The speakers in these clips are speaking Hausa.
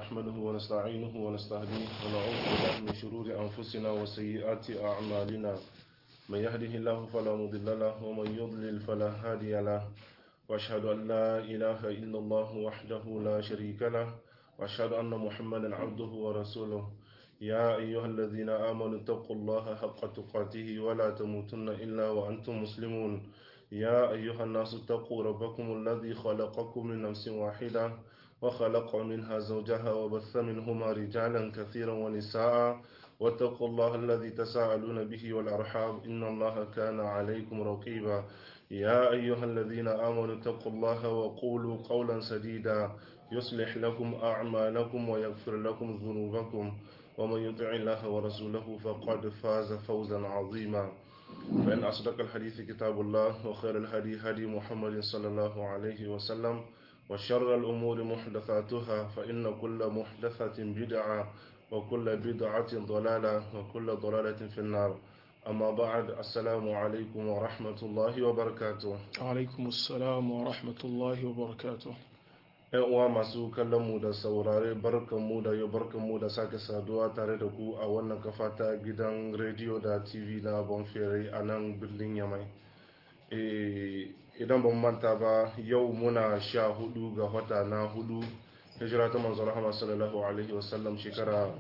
نحمده ونستعينه ونستهديه ونعوذ بالله من شرور أنفسنا وسيئات أعمالنا من يهده الله فلا مضل له ومن يضلل فلا هادي له وأشهد أن لا إله إلا الله وحده لا شريك له وأشهد أن محمدا عبده ورسوله يا أيها الذين آمنوا اتقوا الله حق تقاته ولا تموتن إلا وأنتم مسلمون يا أيها الناس اتقوا ربكم الذي خلقكم من نفس واحدة وخلق منها زوجها وبث منهما رجالا كثيرا ونساء واتقوا الله الذي تساءلون به والأرحام إن الله كان عليكم رقيبا يا أيها الذين آمنوا اتقوا الله وقولوا قولا سديدا يصلح لكم أعمالكم ويغفر لكم ذنوبكم ومن يطع الله ورسوله فقد فاز فوزا عظيما فإن أصدق الحديث كتاب الله وخير الهدي هدي محمد صلى الله عليه وسلم وشر الأمور محدثاتها فإن كل محدثة بدعة وكل بدعة ضلالة وكل ضلالة في النار أما بعد السلام عليكم ورحمة الله وبركاته alaikum assalam wa rahmatullahi wa barakatuh ‘Yan uwa masu kallon mu da saurare barkanmu da yau barkanmu da sake saduwa tare da ku a wannan kafa ta gidan rediyo da TV na Bonfere a nan birnin Yamai. Eh, Idan ban manta ba yau muna sha hudu ga wata na hudu hijira ta manzo rahama sallallahu alaihi wasallam shekara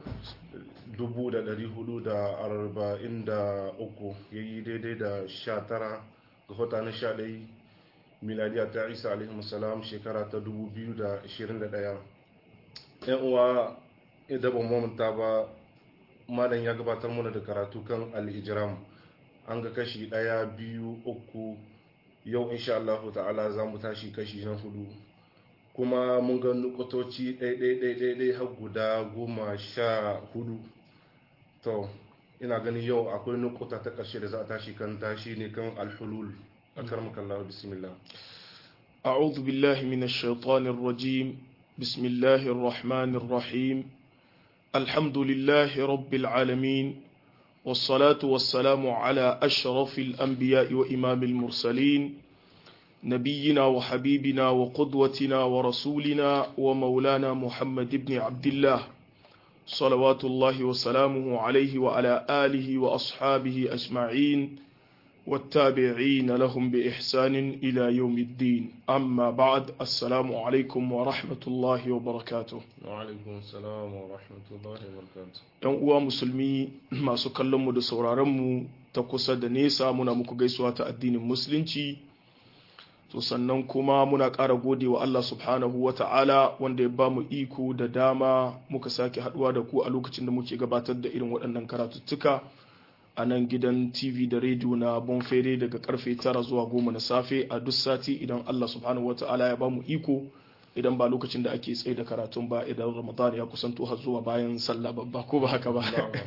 1443 yayi daidai da 19 ga wata na 11 miladiya ta isa alaihi salam shekara ta 2021 yan uwa idan ban mamanta ba malam ya gabatar mana da karatu kan al-ijram an ga kashi daya biyu uku yau insha Allah ta'ala za mu tashi kashi na hudu kuma mun ga nukutoci ɗaiɗaiɗaiɗaiɗai har guda goma sha hudu to ina ganin yau akwai nukuta ta ƙarshe da za a tashi kan tashi ne kan alhulul a karmakallah bismillah أعوذ بالله من الشيطان الرجيم بسم الله الرحمن الرحيم الحمد لله رب العالمين والصلاة والسلام على أشرف الأنبياء وإمام المرسلين نبينا وحبيبنا وقدوتنا ورسولنا ومولانا محمد بن عبد الله صلوات الله وسلامه عليه وعلى آله وأصحابه أجمعين والتابعين لهم بإحسان إلى يوم الدين أما بعد السلام عليكم ورحمة الله وبركاته وعلaikum salam wa rahmatullahi wa barakatuh ‘Yan uwa musulmi masu kallonmu da sauraronmu ta kusa da nesa muna muku gaisuwa ta addinin musulunci to sannan kuma muna ƙara gode wa Allah subhanahu wa ta'ala wanda ya ba mu iko da dama muka sake haɗuwa da ku a lokacin da muke gabatar da irin waɗannan karatuttuka a nan gidan tv da rediyo na bonfere daga karfe tara zuwa goma na safe a duk sati idan Allah subhanahu wa ta'ala ya ba mu iko idan ba lokacin da ake tsaye da karatun ba idan ramadan ya kusanto har zuwa bayan sallah babba ko ba haka ba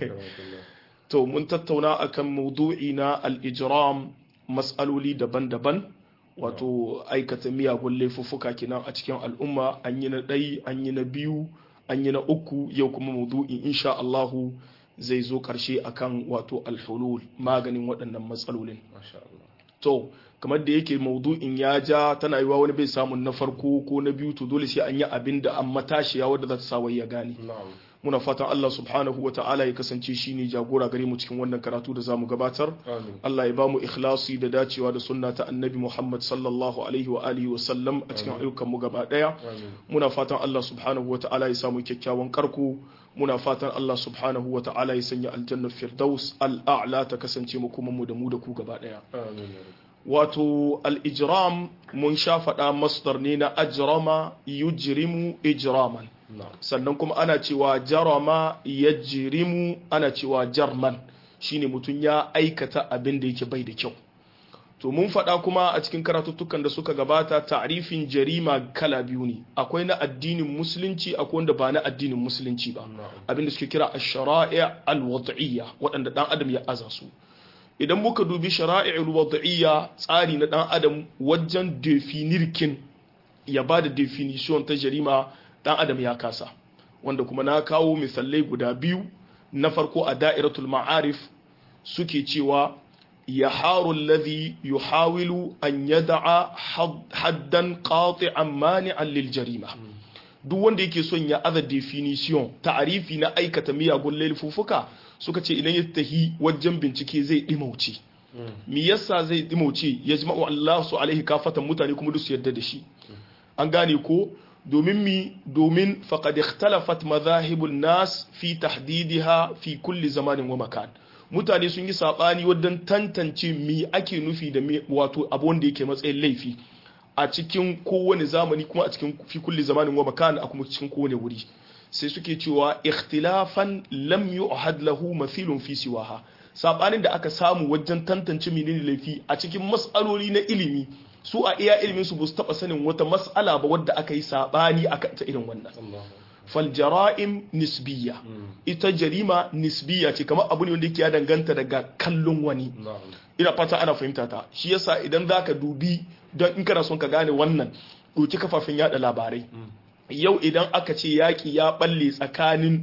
to mun tattauna akan maudu'i na al-ijram mas'aloli daban-daban wato aikata miyagun laifuffuka kenan a cikin al'umma an yi na ɗai an yi na biyu an yi na uku yau kuma maudu'in insha Allahu zai zo ƙarshe akan wato alhulul maganin waɗannan matsalolin masha Allah to kamar da yake maudu'in ya ja tana yiwa wani bai samun na farko ko na biyu to dole sai an yi abin da an matashiya wadda za ta sa wai ya gane na'am muna fatan Allah subhanahu wa ta'ala ya kasance shine jagora gare mu cikin wannan karatu da zamu gabatar amin Allah ya ba mu ikhlasi da dacewa da sunna ta annabi Muhammad sallallahu alaihi wa alihi wa sallam a cikin ayyukan mu gaba daya amin muna fatan Allah subhanahu wa ta'ala ya samu kyakkyawan karko muna fatan Allah subhanahu wa ta'ala ya sanya aljannar firdaus al'a'la ta kasance mu kuma mu da mu da ku gaba daya amin ya rabbi. wato al-ijram mun sha faɗa masdar ne na ajrama yujrimu ijraman na'am sannan kuma ana cewa jarama yajrimu ana cewa jarman shine mutum ya aikata abin da yake bai da kyau to mun faɗa kuma a cikin karatuttukan da suka gabata ta'rifin jarima kala biyu ne akwai na addinin musulunci akwai wanda ba na addinin musulunci ba na'am abinda suke kira ash-shara'i' al-wad'iyya waɗanda dan adam ya aza su idan muka dubi shara'i' al-wad'iyya tsari na dan adam wajen definirkin ya ba da definition ta jarima dan adam ya kasa wanda kuma na kawo misalai guda biyu na farko a da'iratul ma'arif suke cewa يحار الذي يحاول أن يدع حد- حدا قاطعا مانعا للجريمة duk wanda yake son ya aza definition ta'arifi na aikata miyagun laifuffuka suka ce idan ya tahi wajen bincike zai dimauce me yasa zai dimauce ya jima'u Allah su alaihi kafatan mutane kuma duk su yarda da shi an gane ko domin mi domin faqad ikhtalafat madhahibun nas fi tahdidiha fi kulli zamanin wa makan mutane sun yi sabani wajen tantance mi ake nufi da wato abu wanda yake matsayin laifi a cikin kowane zamani kuma a cikin fi kulli zamanin wa makan a kuma cikin kowane wuri sai suke cewa ikhtilafan lam yu'had lahu mathilun fi siwaha sabanin da aka samu wajen tantance menene laifi a cikin mas'aloli na ilimi su a iya ilimin su ba su taba sanin wata mas'ala ba wadda aka yi sabani akan ta irin wannan fal jara'im nisbiya ita jarima nisbiya ce kamar abu ne wanda yake ya danganta daga kallon wani ina fata ana fahimta ta shi yasa idan zaka dubi don in kana son ka gane wannan ɗauki kafafen yada labarai yau idan aka ce yaƙi ya balle tsakanin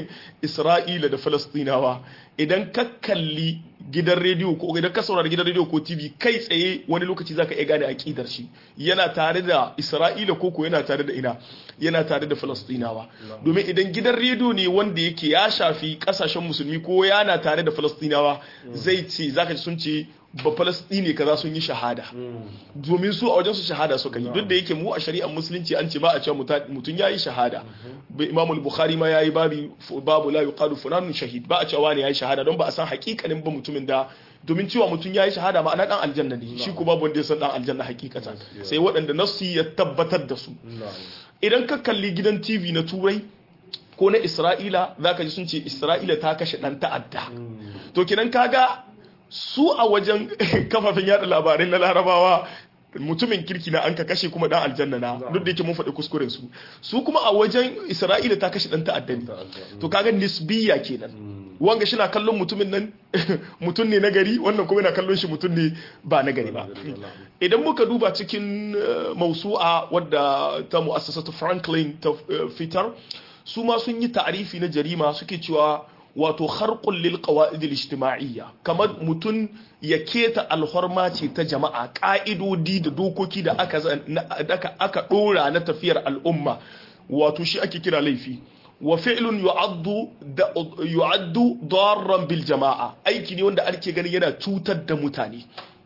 isra'ila da falastinawa idan ka kalli gidan rediyo ko idan ka saurari gidan rediyo ko tv kai tsaye wani lokaci zaka iya gane aƙidar shi yana tare da isra'ila ko ko yana tare da ina yana tare da falastinawa domin idan gidan rediyo ne wanda yake ya shafi kasashen musulmi ko yana tare da falastinawa zai ce zaka ji sun ce ba falastini kaza sun yi shahada domin su a wajen su shahada suka yi duk da yake mu a shari'ar musulunci an ce ba a cewa mutum yayi shahada imamul bukhari ma yayi babu babu la yuqalu fulanun shahid ba a cewa wani yayi shahada don ba a san hakikanin ba mutumin da domin cewa mutum yayi shahada ma'ana dan aljanna ne shi ko babu wanda ya san dan aljanna hakikatan sai waɗanda nassi ya tabbatar da su idan ka kalli gidan TV na turai ko na Isra'ila zaka ji sun ce Isra'ila ta kashe dan ta'adda to kidan kaga su a wajen kafafen yada labarai na larabawa mutumin kirki na an ka kashe kuma dan aljanna na duk da yake mun faɗi kuskuren su su kuma a wajen isra'ila ta kashe dan ta'adda ne to kaga nisbiya kenan wanga shi na kallon mutumin nan mutum ne na gari wannan kuma yana kallon shi mutum ne ba na gari ba idan muka duba cikin mausu'a wadda ta mu'assasatu franklin ta fitar su ma sun yi ta'arifi na jarima suke cewa wato harkun lil qawaid al ijtima'iyya kamar mutun ya keta alhorma ce ta jama'a ka'idodi da dokoki da aka aka aka dora na tafiyar al'umma wato shi ake kira laifi wa fi'lun yu'addu yu'addu darran bil jama'a aiki ne wanda ake gani yana cutar da mutane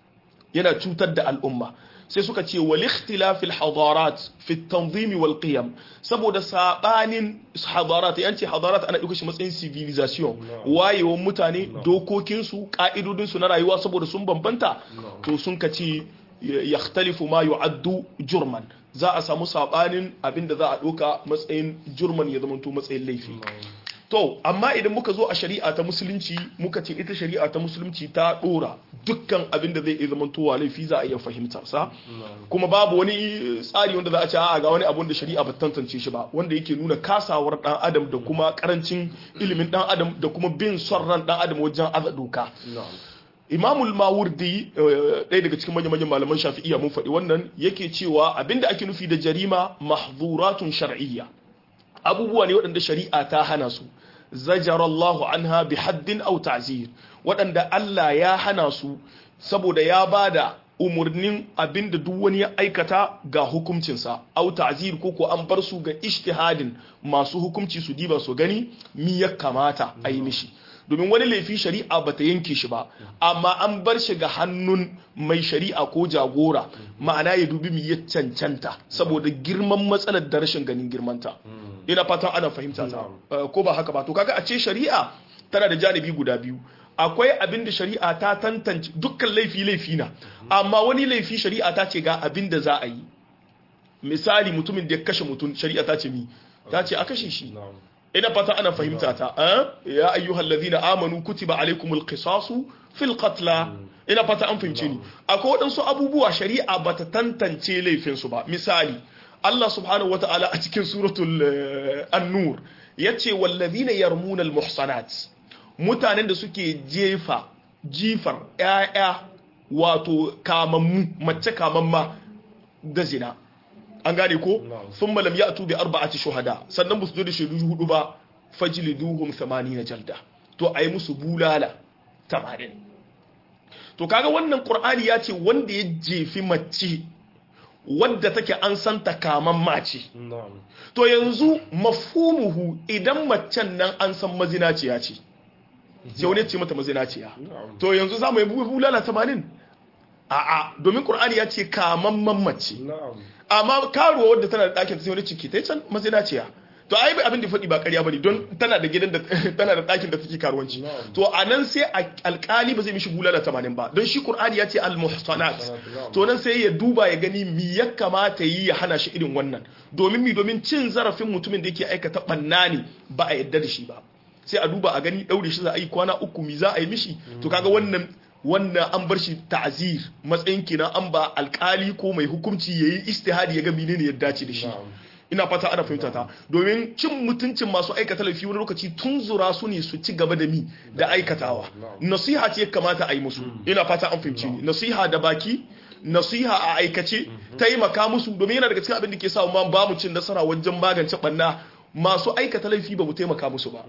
yana cutar da al'umma sai suka ce wal ikhtilafil hadarat fi tanzim wal qiyam saboda sabanin hadarat yanci hadarat ana duka shi matsayin civilization wayewan mutane dokokin su ka'idodin su na rayuwa saboda sun bambanta to sun kace yakhtalifu ma yu'addu jurman za a samu sabanin abinda za a doka matsayin jurman ya zama to matsayin laifi to amma idan muka zo a shari'a ta musulunci muka ce ita shari'a ta musulunci ta dora dukkan abin da zai iya zama towa laifi za a iya fahimtar sa kuma babu wani tsari wanda za a ce a ga wani abun da shari'a ba tantance shi ba wanda yake nuna kasawar dan adam da kuma karancin ilimin dan adam da kuma bin son ran dan adam wajen aza doka imamul mawurdi ɗaya daga cikin manyan manyan malaman shafi'iyya mun faɗi wannan yake cewa abinda ake nufi da jarima mahzuratun shar'iyya abubuwa ne waɗanda shari'a ta hana su zajarallahu anha bi haddin aw ta'zir waɗanda Allah ya hana su saboda ya bada umurnin abinda duk wani ya aikata ga hukuncinsa aw ta'zir ko ko an bar su ga ijtihadin masu hukunci su diba su gani mi ya kamata a yi mishi domin wani laifi shari'a ba ta yanke shi ba amma an bar shi ga hannun mai shari'a ko jagora ma'ana ya dubi mi ya cancanta saboda girman matsalar da rashin ganin girmanta ina fatan ana fahimta ta ko ba haka ba to kaga a ce shari'a tana da janibi guda biyu akwai abin da shari'a ta tantance dukkan laifi laifi na amma wani laifi shari'a ta ce ga abin da za a yi misali mutumin da ya kashe mutum shari'a ta ce mi ta ce a kashe shi ina fata ana fahimta ta ya ayyuhal ladhina amanu kutiba alaykumul qisasu fil qatla ina fata an fahimce ni akwai waɗansu abubuwa shari'a bata tantance laifin su ba misali Allah subhanahu wata'ala a cikin suratul an-nur yace wallazina yarmuna al-muhsanat mutanen da suke jefa jifar ƴaƴa wato kamammu mace kamamma da zina an gane ko thumma lam ya'tu bi arba'ati shuhada sannan ba su zo da shaidu hudu ba fajliduhum 80 jalda to ayi musu bulala 80 to kaga wannan qur'ani ya ce wanda ya jefi mace wadda take an santa kaman mace na'am to yanzu mafhumuhu idan macen nan an san mazinaciya ce sai wani ya ce mata mazinaciya na'am to yanzu za mu yi bulala tamanin a'a domin qur'ani ya ce kaman mace na'am amma karuwa wadda tana da ɗakin ta sai wani ciki ta yi can mazinaciya to ai abin da faɗi ba ƙarya bane don tana da gidan da tana da ɗakin da take karuwanci Na'am. to a nan sai a- alƙali ba zai mishi bulala tamanin ba don shi qur'ani ya ce al-muhsanat Na'am. to nan sai ya duba ya gani mi ya kamata yi ya hana shi irin wannan domin mi domin cin zarafin mutumin da yake aikata ɓanna ne ba a yadda da shi ba sai a duba a gani ɗaure shi za a yi kwana uku mi za a yi mishi to kaga wannan wannan an bar shi ta'zir matsayin kenan an ba alkali ko mai hukunci yayi istihadi ya ga menene ya dace da shi Na'am. ina fata ana fahimta ta domin cin mutuncin masu aikata laifi wani lokaci tun zura su ne su ci gaba da mi da aikatawa Na'am. nasiha ce ya kamata a yi musu ina fata an fahimci ni nasiha da baki nasiha a aikace taimaka musu domin yana daga cikin abin da ke sa ma ba mu cin nasara wajen magance banna masu aikata laifi ba mu taimaka musu ba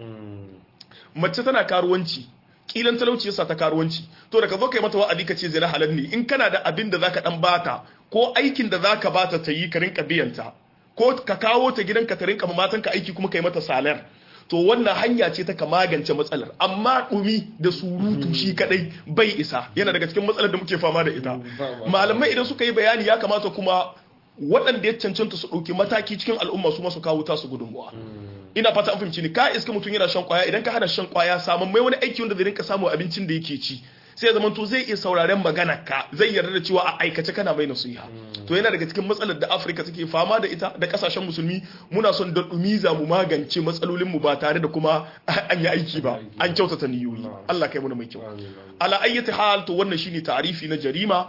Mm. mace tana karuwanci kilan talauci yasa ta karuwanci to da ka zo kai mata wa'adi ka ce zina halal ne in kana da abin da zaka dan bata ko aikin da zaka bata ta yi ka rinka biyanta ko ka kawo ta gidanka ta rinka ma matanka aiki kuma kai mata salar to wannan hanya ce ta ka magance matsalar amma dumi da surutu shi kadai bai isa yana daga cikin matsalar da muke fama da ita malamai idan suka yi bayani ya kamata kuma waɗanda ya cancanta su ɗauki mataki cikin al'umma su masu kawo tasu gudunmuwa ina fata an fahimci ni ka iska mutum yana shan kwaya idan ka hana shan kwaya samun mai wani aiki wanda zai rinka samu abincin da yake ci sai ya zama to zai iya sauraren magana ka zai yarda da cewa a aikace kana mai nasiha to yana daga cikin matsalar da Afirka take fama da ita da kasashen musulmi muna son da dumiza mu magance matsalolin mu ba tare da kuma an yi aiki ba an kyautata niyoyi Allah kai mu mai kyau Amin, amin. ala ayyati hal to wannan shine ta'arifi na jarima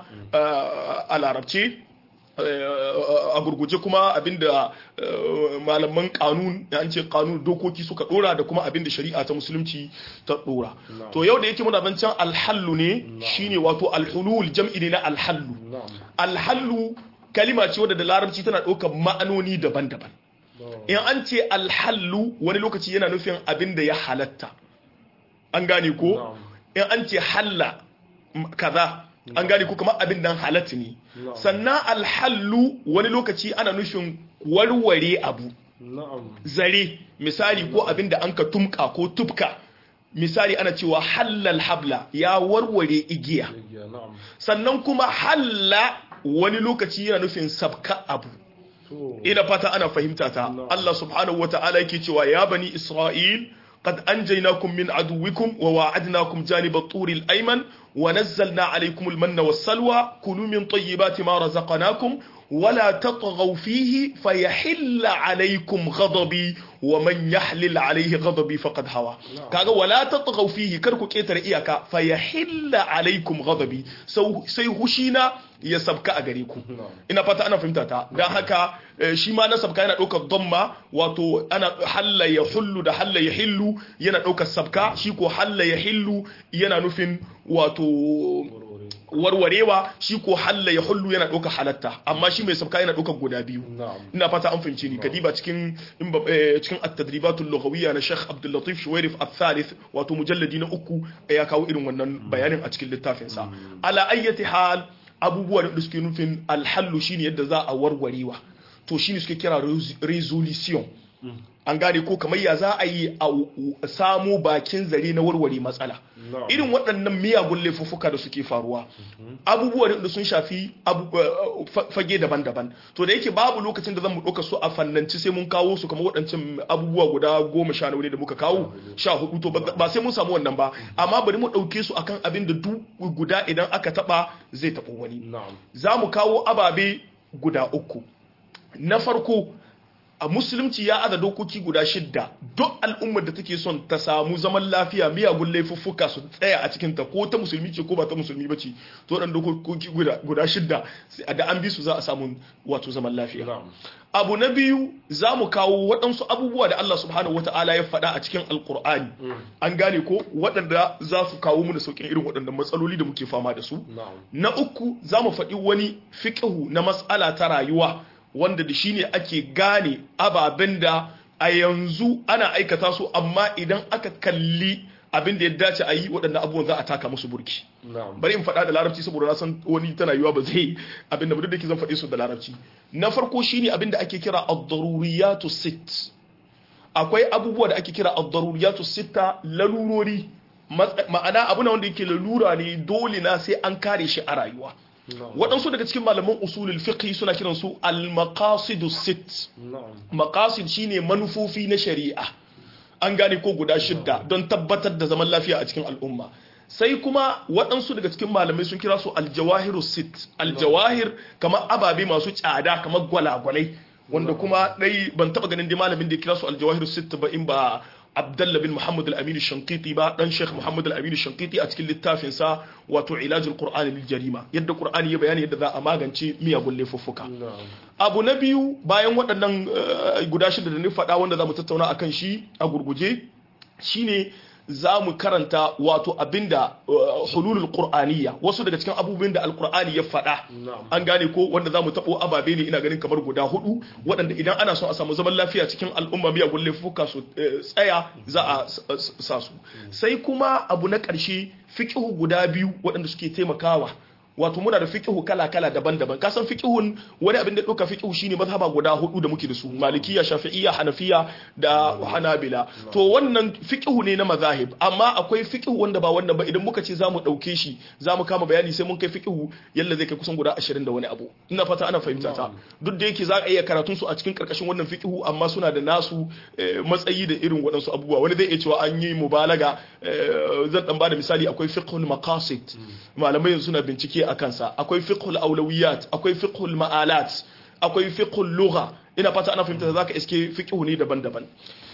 uh, a larabce uh, a gurguje kuma abinda uh, malaman kanun an ce kanun dokoki suka dora da kuma abinda shari'a ta musulunci ta dora Na'am. to yau da yake muna zancen alhallu ne shine wato alhulul jam'i ne na alhallu Na'am. alhallu kalima ce wadda da larabci tana ɗaukar ma'anoni daban-daban Na'am. in an ce alhallu wani lokaci yana nufin abin da ya halatta an gane ko Na'am. in an ce halla m- kaza an gane ko kamar abin nan halatta ne Na'am. sannan alhallu wani lokaci ana nufin warware abu Na'am. zare misali ko abin da an ka tumka ko tufka misali ana cewa hallal habla ya warware igiya Igiya, Na'am. sannan kuma halla wani lokaci yana nufin sabka abu To. ina fata ana fahimta ta Na'am. Allah subhanahu wata'ala yake cewa ya bani Isra'il qad anjaynakum min aduwwikum wa wa'adnakum janiba at-tur al-ayman wa nazzalna alaykum al-manna was-salwa kulu min tayyibati ma razaqnakum ولا تطغوا فيه فيحل عليكم غضبي ومن يحلل عليه غضبي فقد هوى kaga wala tatghaw fihi kar ku ketare iyaka fayahilla alaikum ghadabi sai hushina ya sabka a gare ku ina fata ana fahimta ta dan haka eh, shi ma na sabka yana daukar dhamma wato ana halla ya hullu da halla ya hillu yana daukar sabka shi ko halla ya hillu yana nufin wato warwarewa shi ko halla ya hullu yana ɗauka halatta amma shi mai sabka yana ɗaukar guda biyu Na'am. ina fata an fahimci ni kadiba cikin in ba- eh, cikin at-tadribatul lughawiyya na Sheikh Abdul Latif Shuwairif al-Thalith wato mujalladi na uku ya kawo irin wannan bayanin a cikin littafin sa ala ayyati hal abubuwa da suke nufin al-hallu shine yadda za a warwarewa to shine suke kira res- resolution an gane ko kamar ya za a yi a samo bakin zare na warware matsala Na'am. irin waɗannan miyagun laifuffuka da suke faruwa abubuwa da sun shafi abu- eh, fa- fage daban-daban to da yake babu lokacin da zan mu ɗauka su a fannanci sai mun kawo su kamar waɗancan abubuwa guda goma sha nawa ne da muka kawo sha hudu to ba ba sai mun samu wannan ba amma bari mu ɗauke su akan abin da duk guda idan aka taɓa zai taɓo wani Na'am. za mu kawo ababe guda uku na farko a musulunci ya aza dokoki guda shidda duk al'ummar da take son ta samu zaman lafiya miyagun laifuffuka su tsaya a cikinta ko ta musulmi ce ko ba ta musulmi ba ce to dan dokoki guda, guda shidda sai- da an bi su za a samu wato zaman lafiya Na'am. abu na biyu za mu kawo waɗansu abubuwa da Allah subhanahu wata'ala ya faɗa a cikin alkur'ani an gane ko waɗanda za su kawo mu da sauƙin irin waɗannan matsaloli da muke fama da su Na'am. na uku za mu faɗi wani fiƙihu na matsala ta rayuwa wanda da shi ne ake gane ababen da a yanzu ana aikata su amma idan aka kalli abin da ya dace a yi waɗannan abubuwan za a taka musu burki na'am bari in faɗa da larabci saboda na san wani tana yiwa ba zai abin da duk da ke zan faɗe su da larabci na farko shine abin da ake kira ad-daruriyatu sit akwai abubuwa da ake kira ad-daruriyatu sitta lalurori Matsa- ma'ana abu na wanda yake lalura ne dole na sai an kare shi a rayuwa na'am waɗansu daga cikin malaman usulul fiqh suna kiran su al-maqasidu sit na'am maqasid shine manufofi na shari'a an gane ko guda shidda don tabbatar da zaman lafiya a cikin al'umma sai kuma waɗansu daga cikin malamai sun kira su aljawahiru sit aljawahir kamar ababe masu tsada kamar gwalagwalai wanda kuma dai ban taba ganin dai malamin da ya kira su aljawahiru sit ba in ba Abdullah bin Muhammad al-Amin shankiti ba dan Sheikh Muhammad al-Amin shankiti a cikin littafin sa wato Ilajul Qur'an lil Jarima yadda Qur'ani ya bayani yadda za a magance miyagun laifuffuka na'am abu na biyu bayan waɗannan eh, guda shida da ni faɗa wanda za mu tattauna akan shi a gurguje shine za mu karanta wato abinda eh, hululul qur'aniyya wasu daga cikin abubuwan da alqur'ani ya faɗa na'am an gane ko wanda za mu taɓo ababe ne ina ganin kamar guda hudu waɗanda idan ana son a samu zaman lafiya cikin al'umma miyagun laifuka su eh, tsaya za a s- s- sa su sai kuma abu na ƙarshe fiƙihu guda biyu waɗanda suke taimakawa wato muna da fiƙihu kala-kala daban-daban kasan fiƙihun wani abin da ɗauka fiƙihu shine mazhaba guda hudu da muke da su malikiya shafi'iyya hanafiya da hanabila to wannan fiƙihu ne na mazahib amma akwai fiƙihu wanda ba wannan ba idan muka ce za mu ɗauke shi za mu kama bayani sai mun kai fiƙihu yalla zai kai kusan guda ashirin da wani abu ina fata ana fahimta ta duk da yake za a iya karatun su a cikin karkashin wannan fiƙihu amma suna da nasu eh, matsayi da irin waɗansu abubuwa wani zai iya cewa an yi mubalaga eh, zan dan bada misali akwai fiqhul maqasid malamai yanzu suna bincike a kansa akwai fiqhul aulawiyat akwai fiqhul ma'alat akwai fiqhul lugha ina fata ana fahimta zaka iske fiqhu ne daban-daban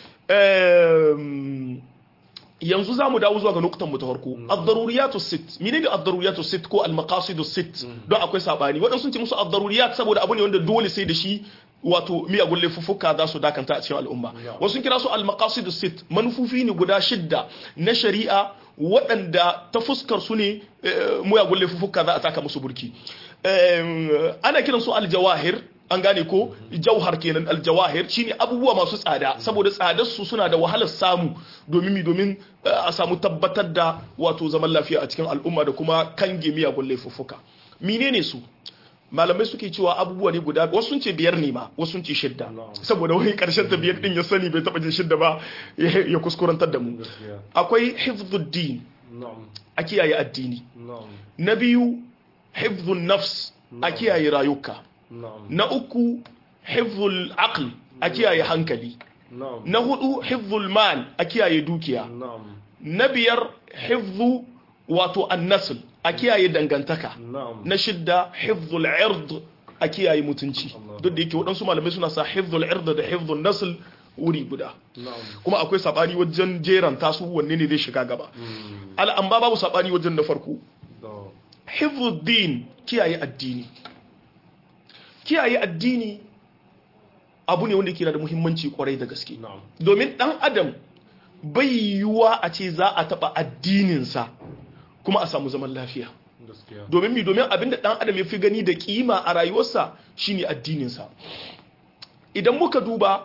Em, yanzu zamu dawo zuwa ga nuktan mu ta farko ad-daruriyatu sit menene ad-daruriyatu sit ko al-maqasidu sit don akwai sabani wadansu sun ce musu ad-daruriyat saboda abu ne wanda dole sai da shi wato miyagun laifuffuka za su dakanta a cikin al'umma wasu sun kira su al-maqasidu sit manufofi ne guda shidda na shari'a waɗanda ta fuskar su ne eh, miyagun laifuffuka za a taka musu burki Em, ana kiran su al-jawahir an gane ko jauhar kenan aljawahir shine abubuwa masu tsada saboda tsadar su suna da wahalar samu domin mi domin eh, a samu tabbatar da wato zaman lafiya a cikin al'umma da kuma kange miyagun laifuffuka menene su malamai suke cewa abubuwa ne guda wasu sun ce biyar ne ma wasu sun ce shidda saboda wani karshen ta biyar din ya sani bai taba jin shidda ba ya ya kuskurantar da mu gaskiya akwai hifdhuddin na'am a kiyaye addini na'am na biyu hifdhun nafs a kiyaye rayuka na'am na uku hifzul aql a kiyaye hankali na'am na hudu hifzul mal a kiyaye dukiya na'am na biyar hifzu wato annasl a kiyaye dangantaka na'am na shidda hifzul ird a kiyaye mutunci Allah. duk da yake waɗansu malamai suna sa hifzul ird da hifzul nasl wuri guda na'am kuma akwai sabani wajen jeran tasu wanne ne zai shiga gaba Mm, al'amba babu sabani wajen na farko no. hifzuddin kiyaye addini kiyaye addini abu ne wanda ke da muhimmanci kwarai da gaske na'am domin dan adam bai yiwuwa a ce za a taba addininsa kuma a samu zaman lafiya gaskiya domin mi domin abinda dan adam ya fi gani da kima a rayuwarsa shine addininsa idan muka duba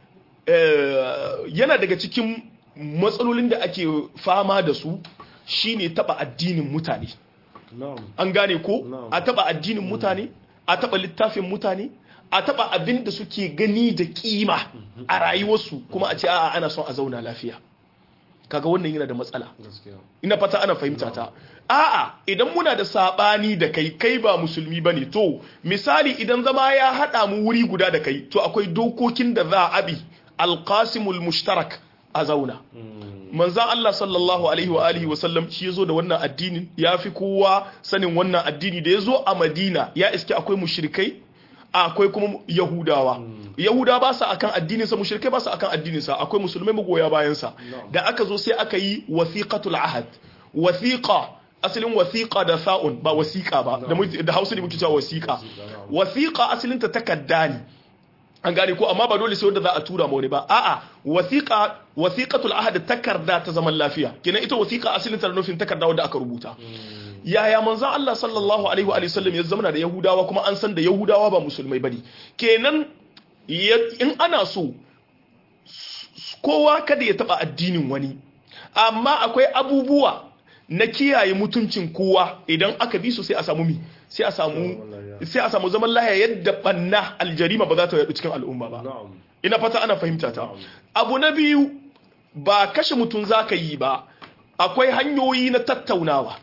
eh, yana daga cikin matsalolin da ake fama da su shine taba addinin mutane na'am an gane ko Na'am. a taba addinin mutane a taba littafin mutane a taba abin da suke gani da kima a rayuwarsu kuma a ce a'a ana son a zauna lafiya kaga wannan yana da matsala gaskiya ina fata ana fahimta ta a'a idan muna da sabani da kai kai ba musulmi bane to misali idan zama ya hada mu wuri guda da kai to akwai dokokin da za a bi alqasimul mushtarak a zauna Mm, manzan Allah sallallahu alaihi wa alihi wa sallam shi yazo da wannan addinin ya fi kowa sanin wannan addini da yazo a Madina ya iske akwai mushrikai akwai kuma Yahudawa Yahudawa ba su akan addinin sa mushrikai ba su akan addinin sa akwai musulmai magoya bayan sa da aka zo sai aka yi wasiqatul ahad wasiqa asalin wasiqa da sa'un ba wasiqa ba da mu- da Hausa ne muke cewa wasiqa wasiqa asalin ta takadda ne an gane ko amma ba dole sai wanda za a tura ma wani ba a'a wasiqa wasiqatul ahad takarda ta zaman lafiya kenan ita wasiqa asalin ta da nufin takarda wanda aka rubuta yaya manzon Allah sallallahu alaihi wa alihi sallam ya zama da yahudawa kuma an san da yahudawa ba musulmai bane kenan ya- in ana so s- kowa kada ya taba addinin wani amma akwai abubuwa na kiyaye mutuncin kowa idan aka bi su sai a samu mi sai a samu sai a samu zaman lahiya yadda banna aljarima ba za ta yadu cikin al'umma ba na'am ina fata ana fahimta ta abu na biyu ba kashe mutum zaka yi ba akwai hanyoyi na tattaunawa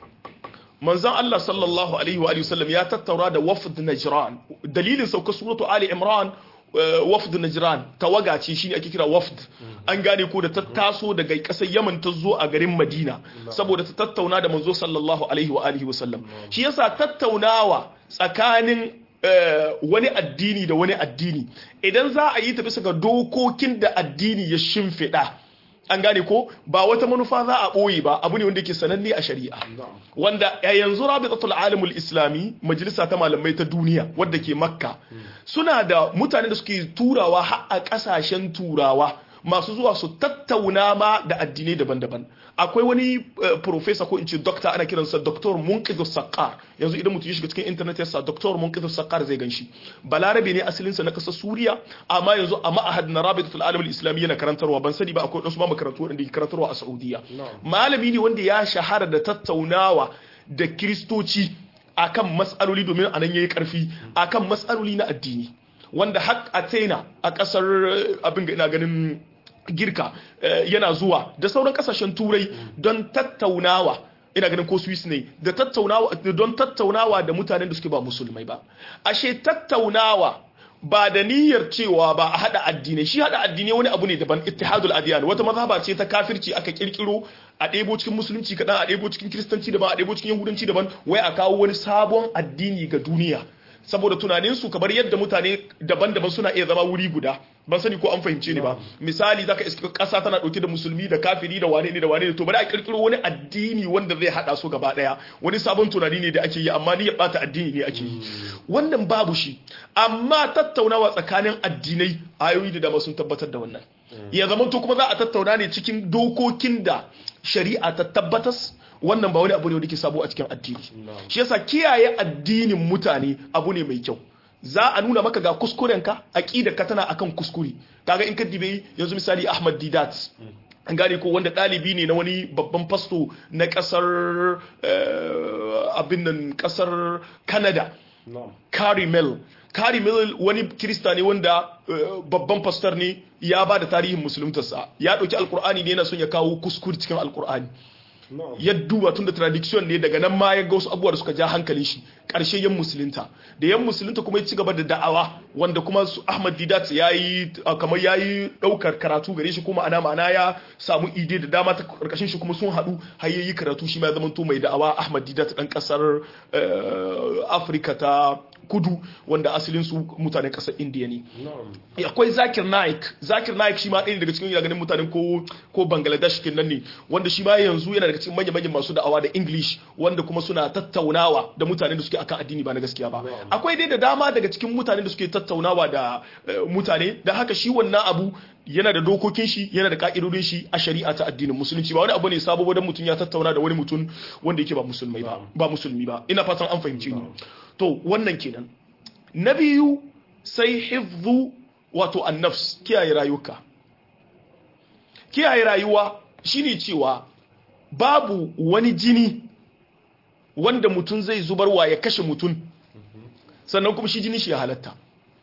manzon Allah sallallahu alaihi wa alihi wasallam ya tattaura da wafd najran dalilin sauka suratu ali imran eh, wafd najran tawaga ce shine ake kira wafd an gane ko da ta taso daga kasar yaman ta zo a garin madina saboda ta tattauna da manzo sallallahu alaihi wa alihi wasallam shi yasa tattaunawa tsakanin eh, wani addini da wani addini idan za a yi ta bisa ga dokokin da addini ya shimfiɗa an gane ko ba wata manufa za a ɓoye ba abu ne wanda ke sananne a shari'a na'am wanda a yanzu rabitatul alimul islami majalisa ta malamai ta duniya wadda ke makka suna da mutane da suke turawa har a kasashen turawa masu zuwa su tattauna ma da addinai daban-daban akwai wani eh, professor ko in ce doctor ana kiransa doctor munqidhu saqqar yanzu idan mutum ya shiga cikin internet ya sa doctor munqidhu saqqar zai ganshi balarabe ne asalinsa na kasar suriya amma yanzu a ma'ahad na rabitatul alimul islami yana karantarwa ban sani ba akwai wasu ma makarantu wanda ke karantarwa a saudiya Na'am. malami ne wanda ya shahara da tattaunawa da kiristoci akan matsaloli domin anan yayi karfi akan matsaloli na addini wanda har a China a kasar eh, abin ga ina ganin girka eh, yana zuwa da sauran kasashen turai don tattaunawa ina ganin ko Swiss ne da tattaunawa don tattaunawa da mutanen da suke ba musulmai ba ashe tattaunawa ba da niyyar cewa ba a hada addinai shi hada addinai wani abu ne daban ittihadul adiyan wata mazhaba ce ta kafirci aka kirkiro a ɗebo cikin musulunci kaɗan a ɗebo cikin kiristanci daban a ɗebo cikin yahudanci daban wai a kawo wani sabon addini ga duniya saboda tunaninsu kamar yadda mutane daban-daban suna iya zama wuri guda ban sani ko an fahimce ni ba misali zaka iska kasa tana dauke da musulmi da kafiri da wane ne da wane ne to bari a kirkiro wani addini wanda zai hada su gaba daya wani sabon tunani ne da ake yi amma ni ya bata addini ne ake yi wannan babu shi amma tattaunawa tsakanin addinai ayoyi da dama sun tabbatar da wannan ya zama to kuma za a tattauna ne cikin dokokin da shari'a ta tabbatas wannan ba wani abu ne wanda ke sabo a cikin addini shi yasa kiyaye addinin mutane abu ne mai kyau za a nuna maka ga kuskurenka ka tana akan kuskure kaga in ka dibe yanzu misali Ahmad Didat an gane ko wanda ɗalibi ne na wani babban fasto na ƙasar abin nan ƙasar Canada Carimel Carimel wani kirista ne wanda babban fastar ne ya ba da tarihin musuluntarsa ya ɗauki alkur'ani ne yana son ya kawo kuskure cikin alkur'ani ya duba tun da tradition ne daga nan ma ya ga wasu abubuwa da suka ja hankalin shi ƙarshe yan musulunta da yan musulunta kuma ya ci gaba da da'awa wanda kuma su Ahmad Didat ya yi kamar ya yi ɗaukar karatu gare shi kuma ana ma'ana ya samu ide da dama ta ƙarƙashin shi kuma sun haɗu har ya yi karatu shi ma ya zama to mai da'awa Ahmad Didat ɗan ƙasar Afirka ta kudu wanda asalin su mutanen kasar indiya ne akwai zakir naik zakir naik shi ma ɗaya daga cikin ganin mutanen ko ko bangladesh kenan ne wanda shi ma yanzu yana daga cikin manya-manyan masu da'awa da english wanda kuma suna tattaunawa da mutanen da suke akan addini ba na gaskiya ba akwai dai da dama daga cikin mutanen da suke tattaunawa da mutane da haka shi wannan abu yana da dokokin shi yana da ka'idodin shi a shari'a ta addinin musulunci ba wani abu ne sabo wadan mutum ya tattauna da wani mutum wanda yake ba musulmai ba ba musulmi ba ina fatan an fahimci ni to wannan kenan na biyu sai hifzu wato annafs kiyaye rayuka kiyaye rayuwa shine cewa babu wani jini wanda mutum zai zubarwa ya kashe mutum sannan kuma shi jini shi ya halatta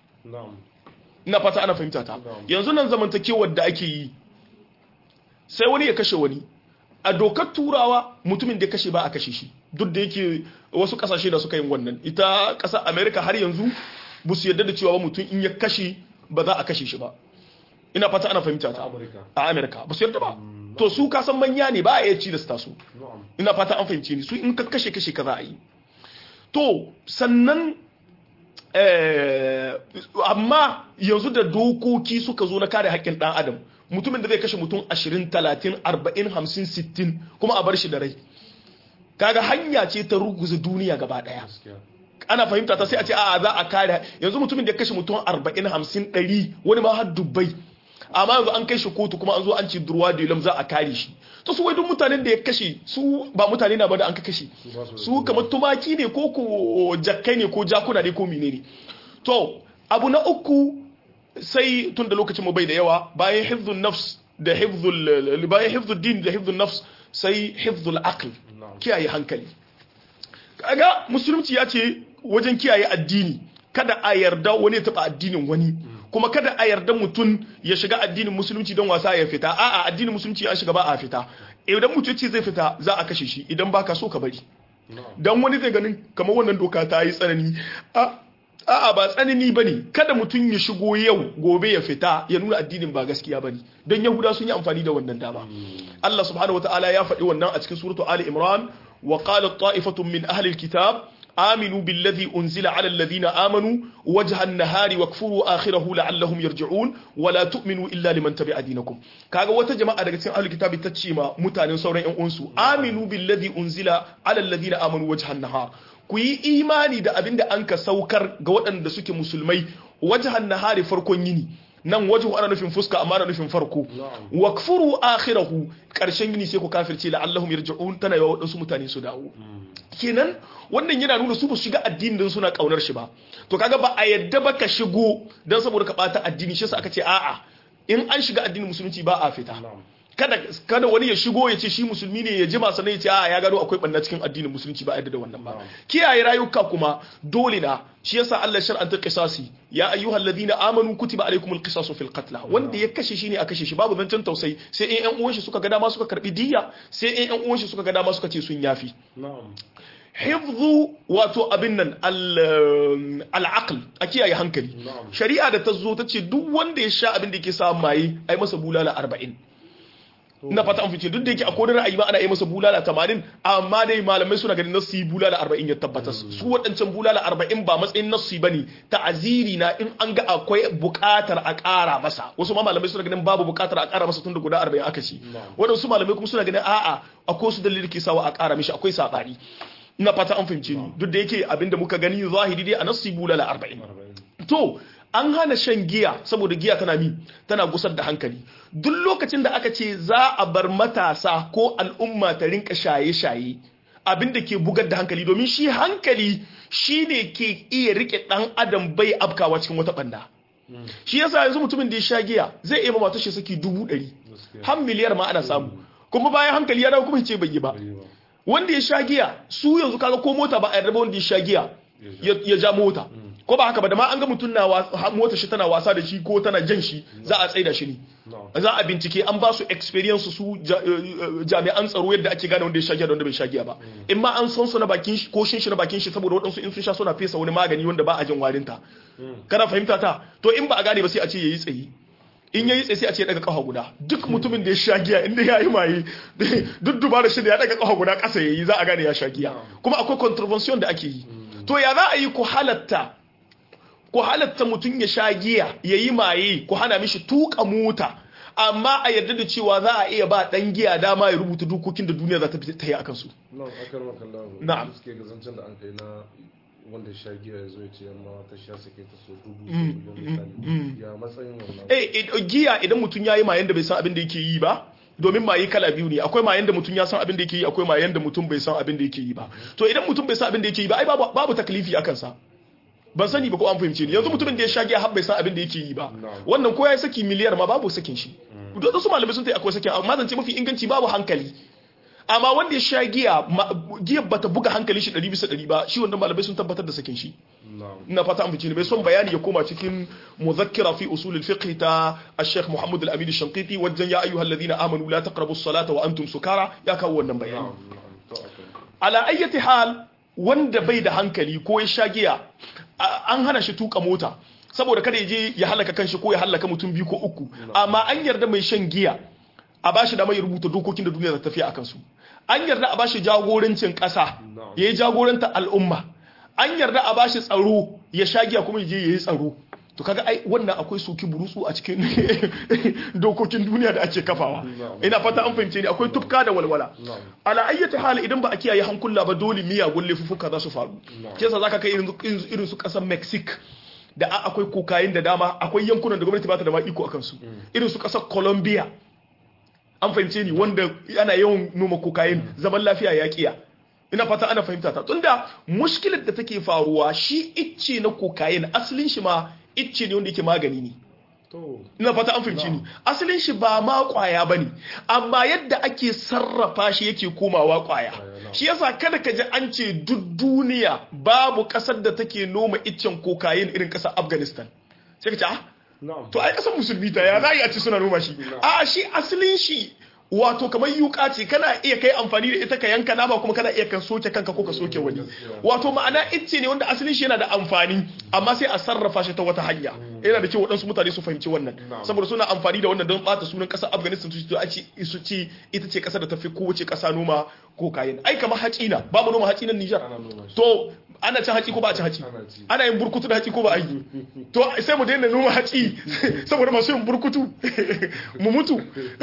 ina fata ana fahimta ta yanzu nan zamantakewar da ake yi sai wani ya kashe wani a dokar turawa mutumin da ya kashe ba a kashe shi duk da yake wasu kasashe da suka yin wannan ita ƙasar america har yanzu ba su yarda da cewa mutum in ya kashe ba za a kashe shi ba ina fata ana fahimta ta a america ba su yarda ba to su kasan manya ne ba a iya ci da su ina fata an fahimce ni su in ka kashe kashe ka za a yi to sannan amma yanzu da dokoki suka zo na kare haƙƙin ɗan adam mutumin da zai kashe mutum 20 30 40 50 60 kuma a bar shi da rai kaga hanya ce ta ruguza duniya gaba daya ana fahimta ta sai a ce a za a kare yanzu mutumin da ya kashe mutum 40 50 100 wani ma har dubbai amma yanzu an kai shi kotu kuma an zo an ce durwa da ilam za a kare shi to su wai duk mutanen da ya kashe su ba mutane na ba da an ka kashe su kamar tumaki ne ko ko jakkai ne ko jakuna ne ko menene to abu na uku sai tun da lokacin mu bai da yawa bayan hifzun nafs da hifzul bayan hifzul din da hifzul nafs sai hifzul aql na'am kiyaye hankali kaga musulunci ya ce wajen kiyaye addini kada a yarda wani ya taba addinin wani kuma kada a yarda mutum ya shiga addinin musulunci don wasa ya fita a'a addinin musulunci an shiga ba a fita idan mutum ce zai fita za a kashe shi idan baka so ka bari na'am dan wani zai ganin kamar wannan doka ta yi tsanani a a'a ba tsanani bane kada mutum ya shigo yau gobe ya fita ya nuna addinin ba gaskiya bane don yahuda sun yi amfani da wannan dama Allah subhanahu wataala ya faɗi wannan a cikin suratu Ali Imran wa qalat ta'ifatun min ahli alkitab آمنوا بالذي أنزل على الذين آمنوا وجه النهار واكفروا آخره لعلهم يرجعون ولا تؤمنوا إلا لمن تبع دينكم كاغا wata jama'a daga cikin ahlul kitabi ta ce ma mutanen sauran ƴan uwansu aminu billazi unzila ala alladhina amanu wajhan nahar ku yi imani da abinda an ka saukar ga waɗanda suke musulmai wajhan nahari farkon yini nan wajhu ana nufin fuska amma ana nufin farko Na'am. wakfuru akhirahu karshen yini sai ku kafirce la'allahum yarji'un tana yawa waɗansu mutane su dawo kenan wannan yana nuna su ba su shiga addini don suna kaunar shi ba to kaga ba a yadda ba ka shigo don saboda ka bata addini shi yasa aka ce a'a in an shiga addinin musulunci ba a fita na'am kada kada wani ya shigo ya ce shi musulmi ne ya jima sannan ya ce a'a ya gano akwai banna cikin addinin musulunci ba a yadda da wannan ba kiyaye rayuka kuma dole na shi yasa Allah shar'anta qisasi ya ayyuhal ladina amanu kutiba alaykumul qisasu fil qatl wanda ya kashe shi ne a kashe shi babu zancen tausayi sai in ƴan uwan shi suka ga dama suka karbi diyya sai in ƴan uwan shi suka ga dama suka ce sun yafi na'am hifzu wato abin nan al- al'aql a kiyaye hankali Na'am. shari'a da ta zo ta ce duk wanda ya sha abin da yake sa maye ai masa bulala 40 na fata an fice duk da yake a kodin ra'ayi ma ana yi masa bulala 80 amma dai malamai suna ganin nassi bulala 40 ya tabbatar su waɗancan bulala 40 ba matsayin nassi bane ta'aziri na in an ga akwai buƙatar a ƙara masa wasu ma malamai suna ganin babu buƙatar a ƙara masa tun da guda 40 aka ci Na'am. waɗansu malamai kuma suna ganin a'a akwai su dalilin ke sawa a ƙara mishi akwai saɓani ina fata an fahimce ni duk da yake abinda muka gani zahiri dai a nassi bulala 40 arba'in to an hana shan giya saboda giya tana mi tana gusar da hankali duk lokacin da aka ce za a bar matasa ko al'umma ta rinka shaye-shaye abin da ke bugar da hankali domin shi hankali shi ne ke iya rike dan adam bai afkawa cikin wata banda shi yasa yanzu mutumin da ya sha giya zai iya mata shi saki dubu ɗari gaskiya har miliyar ma ana samu kuma bayan hankali ya dawo kuma ya ce bai yi ba bai yi ba wanda ya sha giya su yanzu kaga ko mota ba a yarda ba wanda ya sha giya ya ya ja mota ko ba haka ba da ma an ga mutum na wa- ha- mota shi tana wasa da shi ko tana jan shi za a tsaida shi ne na'am za a bincike an ba su experience su ja- eh, eh, jami'an tsaro yadda ake gane wanda ya sha giya da wanda bai sha giya ba in ma an san su na bakin shi ko shin shi na bakin shi saboda waɗansu in sun sha suna fesa wani magani wanda ba a jin warinta kana fahimta ta to in ba a gane ba sai a ce yayi tsayi in yayi tsaye sai a ce ya daga kafa guda duk mutumin da ya sha giya inda ya yi maye duk dubara shi da ya daga kafa guda ƙasa yayi za a gane ya sha giya kuma akwai contravention da ake yi to ya za a yi ku halatta ku halatta mutum ya sha giya ya yi maye ku hana mishi tuka mota amma a yarda da cewa za a iya ba dan giya dama ya rubuta dokokin da duniya za ta fi ta yi akan su na'am akar makallahu Na'am. suke gazancen da an kai na wanda sha giya ya zo ya ce yamma ta sha sake ta so dubu so miliyan misali ya matsayin wannan eh eh, giya idan mutum ya yi mayen da bai san abin da yake yi ba domin maye kala biyu ne akwai mayen da mutum ya san abin da yake yi akwai mayen da mutum bai san abin da yake yi ba to idan mutum bai san abin da yake yi ba ai babu babu taklifi akan sa ban sani ba ko an fahimce ni yanzu mutumin da ya sha giya har bai san abin da yake yi ba Na'am. wannan ko ya yi saki miliyar ma babu sakin shi duk su malamai sun ta akwai sakin amma zance mafi inganci babu hankali amma wanda ya sha giya ma- giyar bata buga hankali shi 100 bisa 100 ba shi wannan malamai sun tabbatar da sakin shi na'am ina fata an fice ne bai son bayani ya koma cikin muzakkira fi usul al-fiqh ta al-sheikh Muhammad al-Amin al-Shanqiti wajen ya ayyuhal ladina amanu la taqrabu as-salata wa antum sukara ya kawo wannan bayani na'am na'am to akar ala ayyati hal wanda bai da hankali ko ya sha giya a- an hana shi tuka mota saboda kada ya je ya halaka kanshi ko ya halaka mutum biyu ko uku amma an yarda mai shan giya a bashi da mai rubuta dokokin da duniya za ta tafiya akan su an yarda a bashi jagorancin ƙasa Na'am. ya yi jagoranta al'umma an yarda a bashi tsaro ya sha giya kuma ya je ya yi tsaro to kaga ai wannan akwai soki burutsu a cikin dokokin duniya da ake kafawa Na'am. ina fata an fahimce ni akwai tufka da walwala Na'am. ala ayyata hali idan ba a kiyaye hankula ba dole miyagun laifuffuka za su faru Na'am. ke yasa zaka kai irin irin- irin su kasar Mexico da a- akwai kokain da dama akwai yankunan da gwamnati ba ta da ma iko akan su irin su kasar Colombia an fahimce ni wanda ana yawan noma kokain zaman lafiya ya kiya ina fata ana fahimta ta tunda mushkilar da take faruwa shi icce na kokain asalin shi ma icce ne wanda yake magani ne to ina fata an fahimci ni asalin shi ba ma kwaya bane amma yadda ake sarrafa shi yake komawa kwaya na'am. shi yasa kada ka ji an ce duk duniya babu kasar da take noma iccen kokayin irin kasar Afghanistan sai ka ce ah na'am to ai kasar musulmi ta ya za a ci suna noma shi a shi asalin shi wato kamar yuka ce kana iya kai amfani da ita ka yanka nama kuma kana iya kan soke kanka ko ka soke wani wato ma'ana icce ne wanda asalin shi yana da amfani amma sai a sarrafa shi ta wata hanya yana da kyau waɗansu mutane su fahimci wannan saboda suna amfani da wannan don ɓata sunan ƙasar afghanistan su ce su ce ita ce ƙasar da ta fi kowace ƙasa noma ko kayan ai kamar haci na ba mu noma haci nan nijar ana noma shi to ana cin haci ko ba a cin haci Ana ci. ana yin burkutu da haci ko ba a yi to sai mu daina noma haci saboda masu yin burkutu mu mutu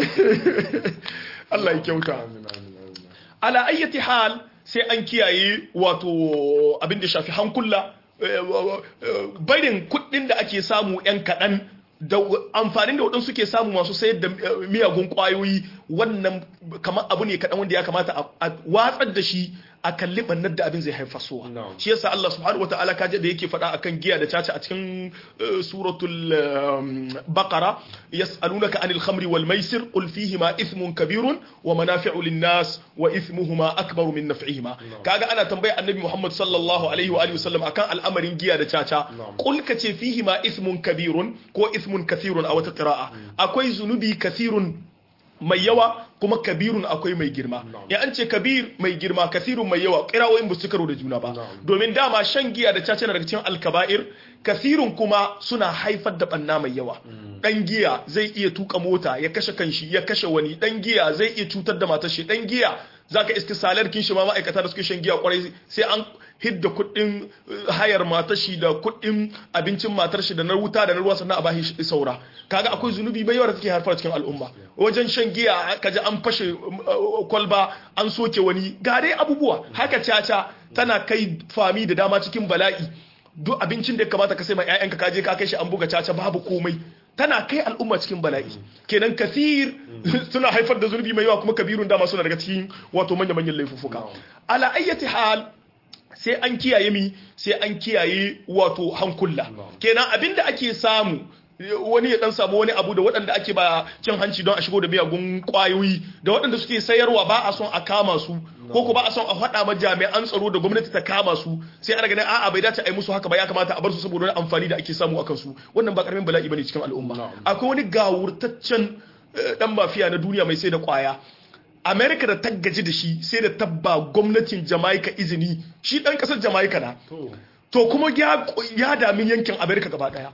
Allah ya kyauta amin amin amin ala ayyati hal sai an kiyaye wato abin da shafi hankula eh, eh, barin kuɗin da ake samu yan kaɗan da amfanin da waɗansu suke samu masu sayar da eh, miyagun ƙwayoyi wannan kamar abu ne kaɗan wanda ya kamata a- a watsar da shi a kalli ɓannar da abin zai haifar suwa Na'am. shi yasa Allah subhanahu wataala kaje da yake faɗa akan giya da caca a cikin eh, suratul um, baqara yas'alunaka anil khamri wal maisir qul fihima ithmun kabirun wa manafi'u lin nas wa ithmuhuma akbaru min naf'ihima kaga ana tambaya annabi Muhammad sallallahu alaihi wa alihi wasallam akan al'amarin giya da caca Na'am. qul kace fihima ithmun kabirun ko ithmun kathirun a wata qira'a akwai zunubi kathirun mai yawa kuma kabirun akwai mai girma ya an ce kabir mai girma kasirun mai yawa kirawoyin ba su karo da juna ba Na'am. domin dama shan giya da caca na daga cikin alkaba'ir kasirun kuma suna haifar da banna mai yawa dan giya zai iya tuka mota ya kashe kanshi ya kashe wani dan giya zai iya cutar da matar shi dan giya zaka iska salar kin shi ma ma'aikata da suke shan giya kwarai sai an hidda kuɗin eh, hayar matar shi da kuɗin abincin matar shi da na wuta da na ruwa sannan a bashi shi saura kaga akwai zunubi mai yawa da take haifar cikin al'umma wajen shan giya kaji an fashe uh, kwalba an soke wani ga dai abubuwa haka caca tana kai fami da dama cikin bala'i duk abincin da ya kamata ka sai ma 'ya'yanka ka je ka kai shi an buga caca babu komai tana kai al'umma cikin bala'i kenan kasir suna haifar da zunubi mai yawa kuma kabirun dama suna daga cikin wato manya-manyan laifuffuka ala ayyati hal sai an kiyaye mi sai an kiyaye wato hankula kenan abinda ake samu wani ya dan samu wani abu da waɗanda ake ba cin hanci don a shigo da miyagun kwayoyi da waɗanda suke sayarwa ba a son a kama su ko ko ba a son a faɗa ma jami'an tsaro da gwamnati ta kama su sai ana ganin a'a bai dace a yi musu haka ba ya kamata a bar su saboda wani amfani da ake samu akan su wannan ba karamin bala'i bane cikin al'umma akwai wani gawurtaccen eh, dan mafiya na duniya mai sai da kwaya Amerika da ta gaji da shi sai da tabba gwamnatin Jamaica izini shi dan kasar Jamaica na to to kuma ya ya dami yankin Amerika gaba daya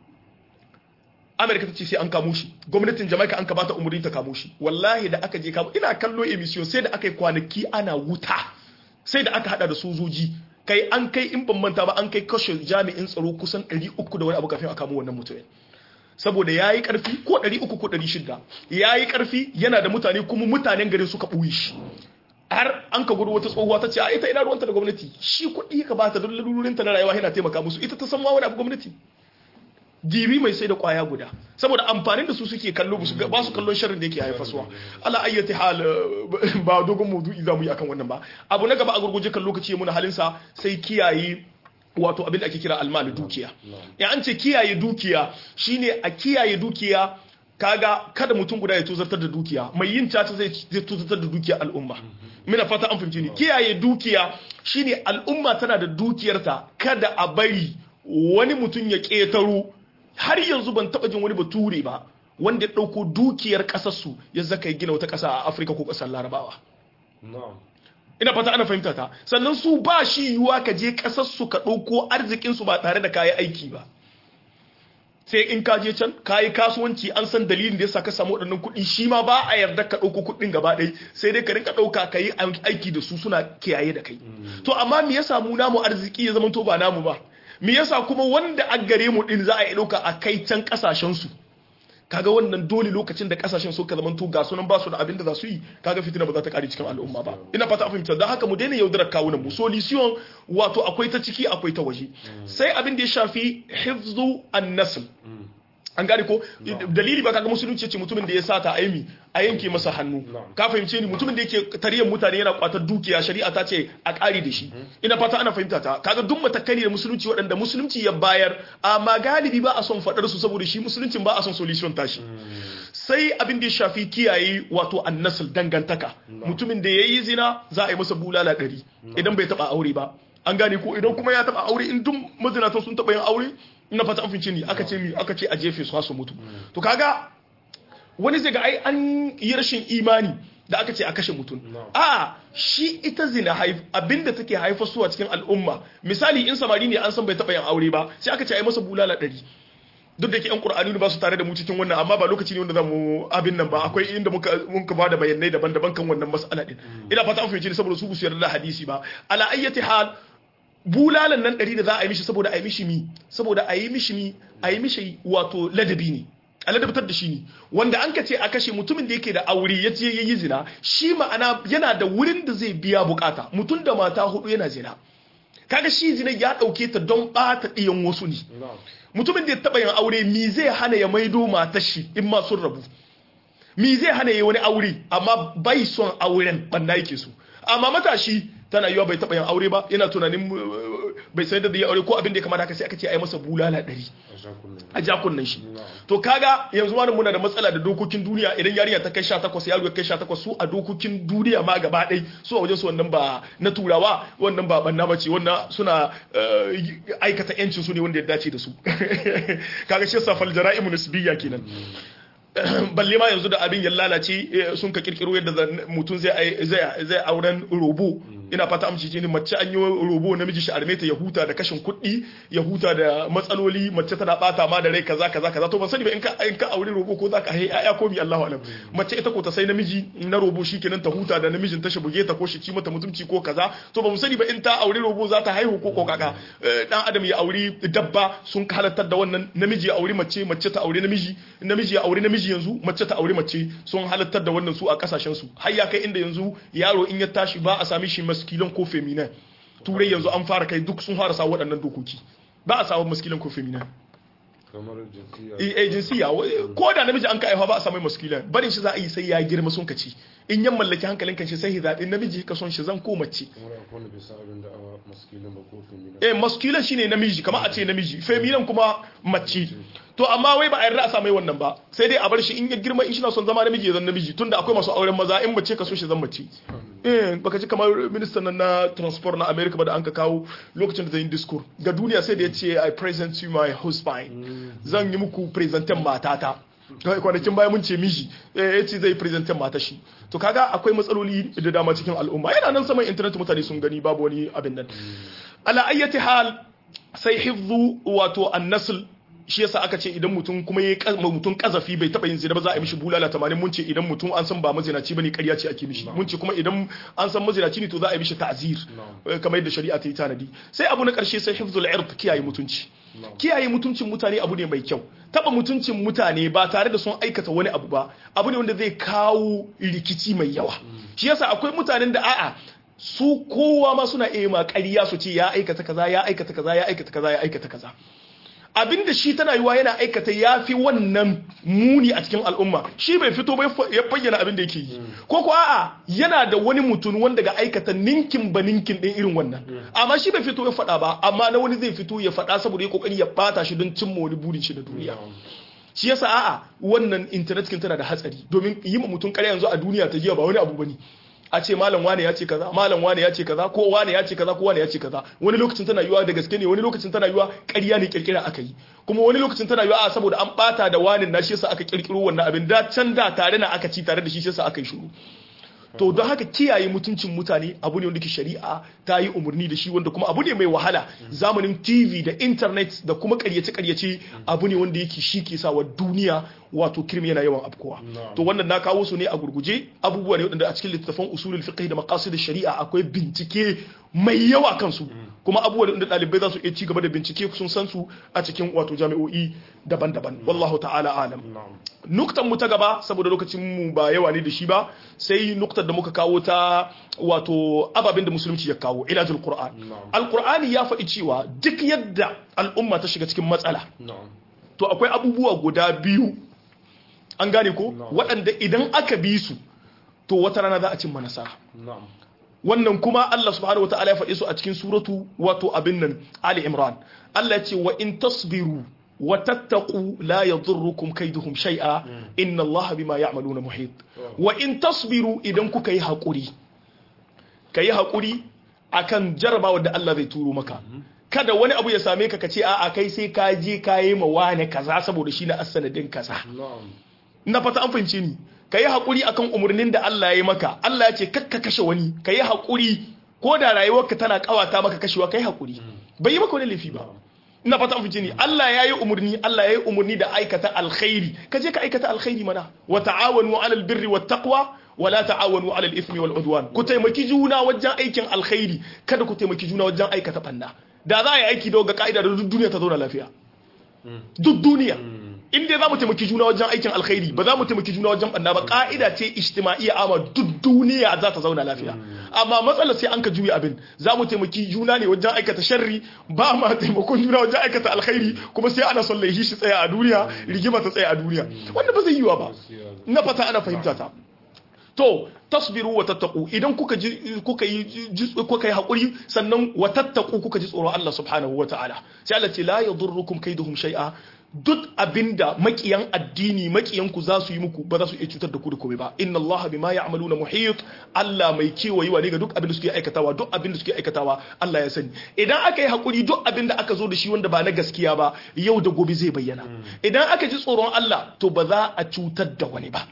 Amerika ta ce sai an kamo shi gwamnatin Jamaica an kabata umarni ta kamo shi wallahi da aka je kamo ina kallo emission sai da aka yi kwanaki ana wuta sai da aka hada da sojoji kai an kai in ban manta ba an kai kashe jami'in tsaro kusan 300 da wani abu kafin a kamo wannan mutumin saboda ya yi ƙarfi ko 300 ko 600 ya yi ƙarfi yana da mutane kuma mutanen garin suka ɓuyi shi har an ka gudu wata tsohuwa ta ce a ita ina ruwanta da gwamnati shi kuɗi ka bata don lalurinta na rayuwa yana taimaka musu ita ta san ma wani abu gwamnati dibi mai sai da kwaya guda saboda amfanin da su suke kallo ba su ga- ba su kallon sharrin da yake haifarsuwa ala ayyati hal eh, ba dogon maudu'i za mu yi akan wannan ba abu na gaba a gurguje kan lokaci muna halinsa sai kiyaye wato abin da ake kira almal dukiya ya an ce kiyaye dukiya shine a kiyaye dukiya kaga kada mutum guda ya tozartar da dukiya mai yin caca zai zai tozartar da dukiya al'umma mina fata an fahimci ni kiyaye dukiya shine al'umma tana da dukiyarta kada a bari wani mutum ya ƙetaro har yanzu ban taɓa jin wani bature ba wanda ya ɗauko dukiyar ƙasarsu ya zaka ya gina wata ƙasa a afirka ko ƙasar larabawa na'am ina fata ana fahimta ta sannan su ba shi yiwuwa ka je kasar su ka ɗauko arzikin su ba tare da kayi aiki ba sai in ka je can kayi kasuwanci an san dalilin da yasa ka samu waɗannan kuɗi shi ma ba a yarda ka ɗauko kuɗin gaba ɗaya sai dai ka rinka ɗauka ka yi aiki da su suna kiyaye da kai to amma me yasa mu namu arziki ya zama to ba namu ba me yasa kuma wanda a gare mu din za a yi ɗauka a kai can ƙasashen su kaga wannan dole lokacin da kasashen suka zama to ga sunan ba su da abin da za su yi kaga fitina ba za ta kare cikin al'umma ba ina fata a fahimta don haka mu daina yaudarar kawunan mu solution wato akwai ta ciki akwai ta waje sai abin da ya shafi hifzu an-nasl an gane ko dalili ba kaga musulunci ce mutumin da ya sata aimi a yanke masa hannu ka fahimce ni mutumin da yake tariyar mutane yana kwatar dukiya shari'a ta ce a ƙari da shi ina fata ana fahimta ta kaga duk matakai da musulunci waɗanda musulunci ya bayar amma galibi ba a son faɗar su saboda shi musuluncin ba a son solution tashi sai abin da ya shafi kiyaye wato annasul dangantaka mutumin da yayi zina za a yi masa bulala ɗari idan bai taɓa aure ba an gane ko idan kuma ya taɓa aure in duk mazinatan sun taɓa yin aure ina fata an fince ni aka ce mi aka ce a jefe su su mutu to kaga wani zai ga ai an yi rashin imani da aka ce a kashe mutum a shi ita zina haif abinda take haifa suwa cikin al'umma misali in samari ne an san bai taɓa yin aure ba sai aka ce ai masa bulala ɗari duk da ke yan qur'ani ba su tare da mu cikin wannan amma ba lokaci ne wanda zamu abin nan ba akwai inda muka muka bada bayanai daban-daban kan wannan mas'ala din ina fata an fahimci saboda su su yarda da hadisi ba ala ayyati hal bulalan nan ɗari da za a yi mishi saboda a yi mishi mi saboda a yi mishi mi a yi mishi wato ladabi ne a ladabtar da shi ne wanda an ka ce a kashe mutumin da yake da aure ya ce ya yi zina shi ma'ana yana da wurin da zai biya bukata mutum da mata hudu yana zina kaga shi zina ya ɗauke ta don ɓata ɗiyan wasu ne mutumin da ya taɓa yin aure mi zai hana ya maido matar shi in ma sun rabu mi zai hana ya wani aure amma bai son auren ɓanna yake so amma matashi tana yiwa bai taɓa yin aure ba yana tunanin bai sai da ya aure ko abin da ya kamata haka sai aka ce a yi masa bulala ɗari a jakunan shi to kaga yanzu wani muna da matsala da dokokin duniya idan yarinya ta kai sha takwas yaro ya kai sha takwas su a dokokin duniya ma gaba ɗai su a wajen su wannan ba na turawa wannan ba banna ba ce wannan suna aikata yancin su ne wanda ya dace da su kaga shi yasa fal jara'imu nisbiyya kenan balle ma yanzu da abin ya lalace sun ka kirkiro yadda mutum zai zai auren robo ina fata amci ne mace an yi robo namiji shi armeta ya huta da kashin kuɗi ya huta da matsaloli mace tana bata ma da rai kaza kaza kaza to ban sani ba in ka in ka aure robo ko zaka hai aya ko mi Allahu alam mace ita ko ta sai namiji na robo shikenan ta huta da namijin ta shi buge ta ko shi ci mata mutumci ko kaza to ba mu sani ba in ta aure robo za ta haihu ko ko kaka dan adam ya auri dabba sun halartar da wannan namiji ya auri mace mace ta aure namiji namiji ya aure namiji yanzu mace ta aure mace sun halartar da wannan su a kasashen su har ya kai inda yanzu yaro in ya tashi ba a sami shi maskilon ko feminin turai yanzu an fara kai duk sun fara sa waɗannan dokoki ba a samu maskilon ko feminin kamar jinsiya eh jinsiya ko da namiji an ka aifa ba a samu maskilon barin shi za a yi sai ya girma sun kaci in yan mallaki hankalin kan shi sai ya zaɓi namiji ka son shi zan ko mace kamar akwai wanda bai san abin da a maskilin ba ko feminin eh masculine shine namiji kamar a ce namiji feminine kuma mace to amma wai ba a yarda a sa mai wannan ba sai dai a bar shi in ya girma in shi na son zama namiji ya zan namiji tunda akwai masu auren maza in mace ka so shi zan mace eh baka ji kamar ministan nan na transport na America ba da an ka kawo lokacin da zai yi discourse ga duniya sai da ya ce I present you my husband zan yi muku presentin matata kwanakin baya mun ce miji ya ce zai presentin mata shi to kaga akwai matsaloli da dama cikin al'umma yana nan saman internet mutane sun gani babu wani abin nan ala ayyati hal sai hifzu wato an-nasl shi yasa aka ce idan mutum kuma ya mutum kazafi bai taba yin zina ba za a yi mishi bulala 80 mun ce idan mutum an san ba mazinaci bane ƙarya ce ake mishi mun ce kuma idan an san mazinaci ne to za a yi mishi ta'zir kamar yadda shari'a ta yi tanadi sai abu na ƙarshe sai hifzul ird kiyaye mutunci kiyaye mutuncin mutane abu ne mai kyau taba mutuncin mutane ba tare da sun aikata wani abu ba abu ne wanda zai kawo rikici mai yawa shi yasa akwai mutanen da a'a su kowa ma suna iya ma ƙarya su ce ya aikata kaza ya aikata kaza ya aikata kaza ya aikata kaza abinda shi tana yiwa yana aikata ya fi wannan muni a cikin al'umma shi bai fito bai ya bayyana abin da yake yi ko ko a'a yana da wani mutum wanda ga aikata ninkin ba ninkin din irin wannan amma shi bai fito ya faɗa ba amma na wani zai fito ya faɗa saboda ya kokari ya bata shi don cimma wani burin shi na duniya shi yasa a'a wannan internet kin tana da hatsari domin yi ma mutum ƙarya yanzu a duniya ta jiya ba wani abu bane a ce malam wane ya ce kaza malam wane ya ce kaza ko wane ya ce kaza ko wane ya ce kaza wani lokacin tana yiwa da gaske ne wani lokacin tana yiwa ƙarya ne kirkira aka yi kuma wani lokacin tana yiwa a saboda an bata da wani na shi yasa aka kirkiro wannan abin da can da tare na aka ci tare da shi yasa aka yi shiru to don haka kiyaye mutuncin mutane abu ne wanda ke shari'a ta yi umarni da shi wanda kuma abu ne mai wahala zamanin tv da internet da kuma karyace-karyace abu ne wanda yake shi ke sa wa duniya wato kirmi yana yawan afkowa to wannan na kawo su ne a gurguje abubuwa ne wadanda a cikin littattafan usulul fiqh da maqasid shari'a akwai bincike mai yawa kansu kuma abubuwa da ɗalibai za su iya ci gaba da bincike sun san su a cikin wato jami'o'i daban-daban wallahu ta'ala alam nuktan mu ta gaba saboda lokacin mu ba yawa ne da shi ba sai nuktar da muka kawo ta wato ababen da musulunci ya kawo ilajul qur'an alqur'ani ya faɗi cewa duk yadda al'umma ta shiga cikin matsala to akwai abubuwa guda biyu an gane ko waɗanda idan aka bi su to wata rana za a cimma nasara na'am wannan kuma Allah subhanahu wataala ya faɗi su a cikin suratu wato abin nan Ali Imran Allah ya ce wa in tasbiru wa tattaqu la yadhurrukum kaiduhum shay'a inna Allah bima ya'maluna muhit wa in tasbiru idan kuka yi hakuri kayi hakuri akan jarabawa da Allah zai turo maka kada wani abu ya same ka ka ce a'a kai sai ka je ka yi ma wane kaza saboda shi na asanadin kaza na'am na fata an fahimce ni ka yi haƙuri akan umarnin da Allah ya yi maka Allah ya ce kakka kashe wani ka yi haƙuri ko da rayuwarka tana ƙawata maka kashewa ka yi haƙuri bai yi maka wani laifi ba ina fata an fahimce ni Allah ya yi umarni Allah ya yi umarni da aikata alkhairi ka je ka aikata alkhairi mana wa ta'awanu 'alal birri wat taqwa wa la ta'awanu 'alal ithmi wal udwan ku taimaki juna wajen aikin alkhairi kada ku taimaki juna wajen aikata banna da za a yi aiki da ga ka'ida da duk duniya ta zauna lafiya duk duniya in dai za mu taimaki juna wajen aikin alkhairi ba za mu taimaki juna wajen banna ba ka'ida ce ijtima'iyya amma duk duniya za ta zauna lafiya amma matsalar sai an ka juya abin za mu taimaki juna ne wajen aikata sharri ba ma taimakon juna wajen aikata alkhairi kuma sai ana son laihi shi tsaya a duniya rigima ta tsaya a duniya wanda ba zai yiwa ba na fata ana fahimta ta to tasbiru wa tattaqu idan kuka ji kuka yi kuka yi hakuri sannan wa tattaqu kuka ji tsoron Allah subhanahu wataala sai Allah ce la yadurrukum kaiduhum shay'a duk abinda makiyan addini makiyan ku za su yi muku ba za su iya cutar da ku da komai ba inna Allah bima ya'maluna muhit Allah mai kewayewa ne ga duk abinda suke aikatawa duk abinda suke aikatawa Allah ya sani idan aka yi hakuri duk abinda aka zo da shi wanda ba na gaskiya ba yau da gobe zai bayyana idan aka ji tsoron Allah to ba za a cutar da wani ba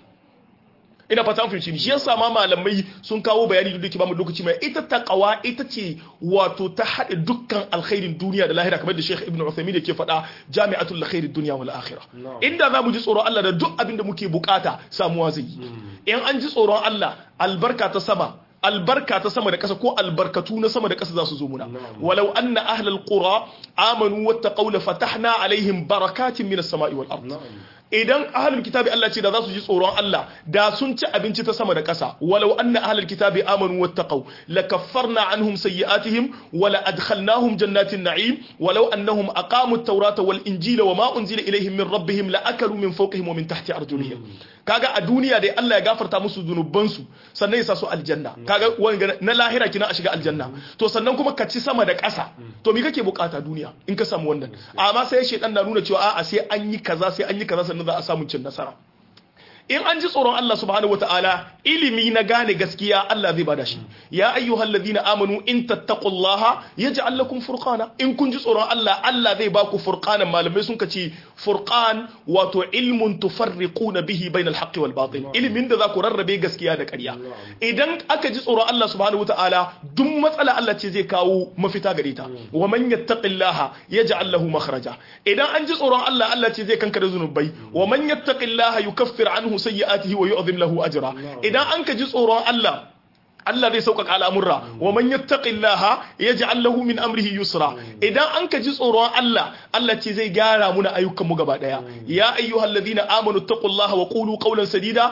ina fata an fahimci ni shi yasa ma malamai sun kawo bayani da duke ba mu lokaci mai ita taqwa ita ce wato ta hade dukkan alkhairin duniya da lahira kamar da Sheikh Ibn Uthaymeen yake faɗa jami'atul khairid dunya wal akhirah inda za mu ji tsoron Allah da duk abin da muke bukata samuwa zai yi in an ji tsoron Allah albarka ta sama albarka ta sama da ƙasa ko albarkatu na sama da ƙasa za su zo muna walau anna ahlal qura amanu wattaqaw la fatahna alaihim barakatin minas sama'i wal ard idan ahlul kitabi Allah ce da za su ji tsoron Allah da sun ci abinci ta sama da ƙasa walau anna ahlul kitabi amanu wattaqaw lakaffarna anhum sayyi'atihim wa la adkhalnahum jannatin na'im walau annahum aqamu at-taurata wal injila wa ma unzila ilayhim min rabbihim la akalu min fawqihim wa min tahti arjulihim kaga a duniya dai Allah ya gafarta musu zunubansu sannan ya sa su aljanna kaga wanga na lahira kina a shiga aljanna to sannan kuma ka ci sama da ƙasa to me kake bukata duniya in ka samu wannan amma sai shedan na nuna cewa a'a sai an yi kaza sai an yi kaza sannan za a samu cin nasara in an ji tsoron Allah subhanahu wataala ilimi na gane gaskiya Allah zai bada shi ya ayyuhal ladina amanu in tattaqullaha yaj'al lakum furqana in kun ji tsoron Allah Allah zai ba ku furqanan malamai sun kace furqan wato ilmun tufarriquna bihi bainal haqqi wal batil ilimin da za ku rarrabe gaskiya da ƙarya idan aka ji tsoron Allah subhanahu wataala duk matsala Allah ce zai kawo mafita gare ta wa man yattaqillaha yaj'al lahu makhraja idan an ji tsoron Allah Allah ce zai kankare zunubai wa man yattaqillaha yukaffir anhu sayyi'atihi wa yu'dhim lahu ajra idan an ka ji tsoron Allah Allah zai sauƙaƙa al'amurra wa man yattaqillaha yaj'al lahu min amrihi yusra idan an ka ji tsoron Allah Allah ce zai gyara muna ayyukan mu gaba daya ya ayyuhalladhina amanu taqullaha wa qulu qawlan sadida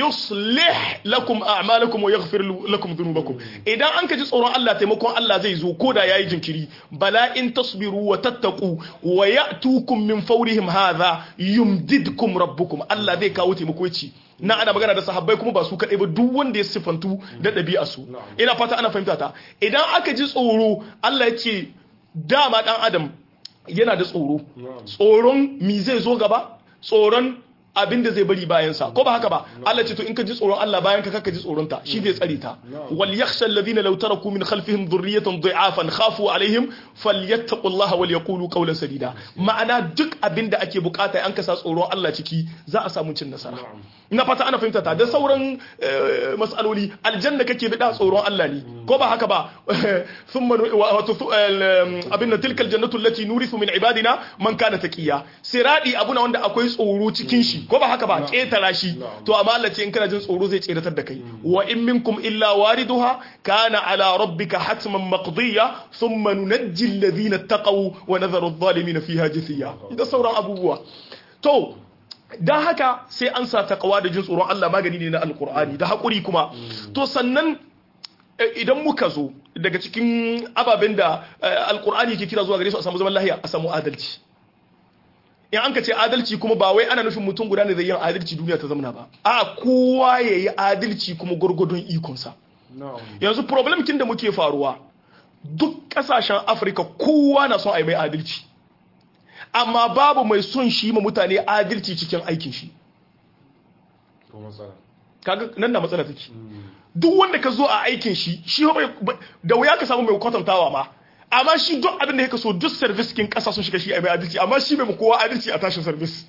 yuslih lakum a'malakum wa yaghfir lakum dhunubakum idan an ka ji tsoron Allah taimakon Allah zai zo koda yayi jinkiri bala in tasbiru wa tattaqu wa ya'tukum min fawrihim hadha yumdidkum rabbukum Allah zai kawo taimako ci na ana magana da sahabbai kuma ba su kaɗai ba duk wanda ya sifantu da ɗabi'a su ina fata ana fahimta ta idan aka ji tsoro Allah ya ce dama ɗan adam yana da tsoro tsoron mi zai zo gaba tsoron abin da zai bari bayansa ko ba haka ba Allah ce to in ka ji tsoron Allah bayan ka kaka ji tsoron ta shi zai tsare ta wal yakhsha alladhina law taraku min khalfihim dhurriyatan dha'afan khafu alaihim falyattaqullaha wal yaqulu qawlan sadida ma'ana duk abin da ake bukata an kasa tsoron Allah ciki za a samu cin nasara ina fata ana fahimta ta da sauran mas'aloli aljanna kake bida tsoron Allah ne ko ba haka ba thumma wato abin da tilkal jannatu allati nurithu min ibadina man kana taqiya siradi abuna wanda akwai tsoro cikin shi ko ba haka ba ketara shi to amma Allah ce in kana jin tsoro zai tseratar da kai wa in minkum illa wariduha kana ala rabbika hatman maqdiya thumma nunajji alladhina taqaw wa nadharu adh-dhalimin fiha jithiya da sauran abubuwa to dan haka sai an sa taqwa da jin tsoron Allah magani ne na alqur'ani da hakuri kuma to sannan idan muka zo daga cikin ababen da alqur'ani ke kira zuwa gare su a samu zaman lahiya a samu adalci in an ka ce adalci kuma ba wai ana nufin mutum guda ne zai yin adalci duniya ta zamana ba a kowa ya yi adalci kuma gwargwadon ikonsa na'am yanzu problem kin da muke faruwa duk kasashen afirka kowa na son a yi mai adalci amma babu mai son shi ma mutane adalci cikin aikin shi to matsala kaga nan da matsala take duk wanda ka zo a aikin shi shi fa bai- da wuya ka samu mai kwatantawa ma amma shi duk abin da yake so duk service kin kasa sun shiga shi a mai adalci amma shi bai ma kowa adalci a tashin service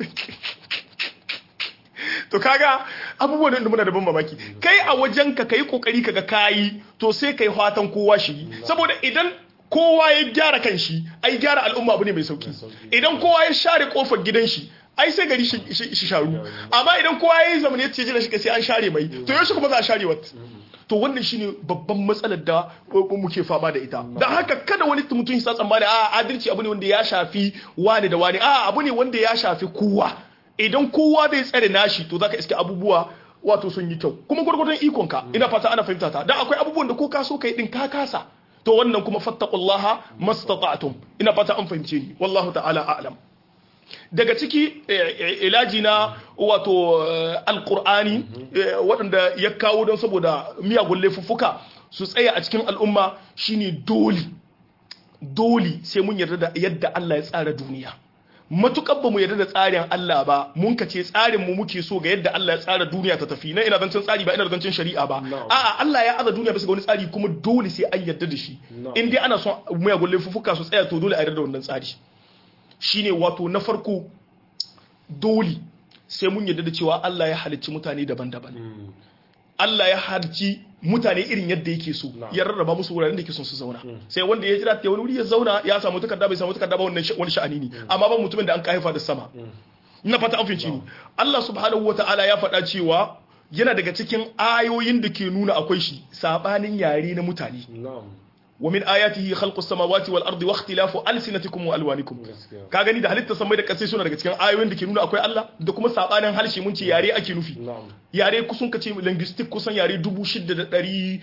to kaga abubuwan da muna da ban mamaki kai a wajen ka kai kokari kaga kayi to sai kai fatan kowa shi yi. saboda idan kowa ya gyara kan shi ai gyara al'umma abu ne mai sauki idan kowa ya share kofar gidan shi ai sai gari shi shi- shi sharu amma idan kowa ya yi zamani ya ce jira shi sai an share mai to yaushe kuma za a share wat to wannan shine babban matsalar da uh, muke fama da ita don haka kada wani mutum ya sa tsammani a adalci abu ne wanda ya shafi wani da wani a abu ne wanda ya shafi kowa idan kowa zai tsare nashi to zaka iske abubuwa wato sun yi kyau kuma gwargwadon ikonka ina fata ana fahimta ta dan akwai abubuwan da ko ka so kai din ka kasa to wannan kuma fattaqullaha mastata'tum ina fata an fahimce ni wallahu ta'ala a'lam daga ciki eh, eh, ilaji na wato eh, alkur'ani eh, waɗanda ya kawo don saboda miyagun laifuffuka su tsaya a cikin al'umma shine dole dole sai mun yarda da yadda Allah ya tsara duniya matukar ba mu yarda da tsarin Allah ba mun ka ce tsarin mu muke so ga yadda Allah ya tsara duniya ta tafi na ina zancen tsari ba ina zancen shari'a ba No. a'a Allah ya aza duniya bisa ga wani tsari kuma dole sai an yarda da shi No. in dai ana son miyagun laifuffuka su tsaya to dole a yarda da wannan tsari shine wato na farko dole sai mun yarda da cewa Allah ya halicci mutane daban-daban Allah ya halicci mutane irin yadda yake so Na'am. ya rarraba musu wuraren da yake son su zauna sai wanda ya jira ta wani wuri ya zauna ya samu takarda bai samu takarda ba wannan sha- wani sha'ani ne amma ba mutumin da an haifa da sama ina fata an fahimci ni Allah subhanahu wata'ala ya faɗa cewa yana daga cikin ayoyin da ke nuna akwai shi sabanin yare na mutane na'am wa min ayatihi khalqus samawati wal ardi wa ikhtilafu alsinatikum wa alwanikum gaskiya ka gani da halitta samai da kasai suna daga cikin ayoyin da ke nuna akwai Allah da kuma sabanin harshe mun ce yare ake nufi na'am yare kusan kace linguistic kusan yare 6,912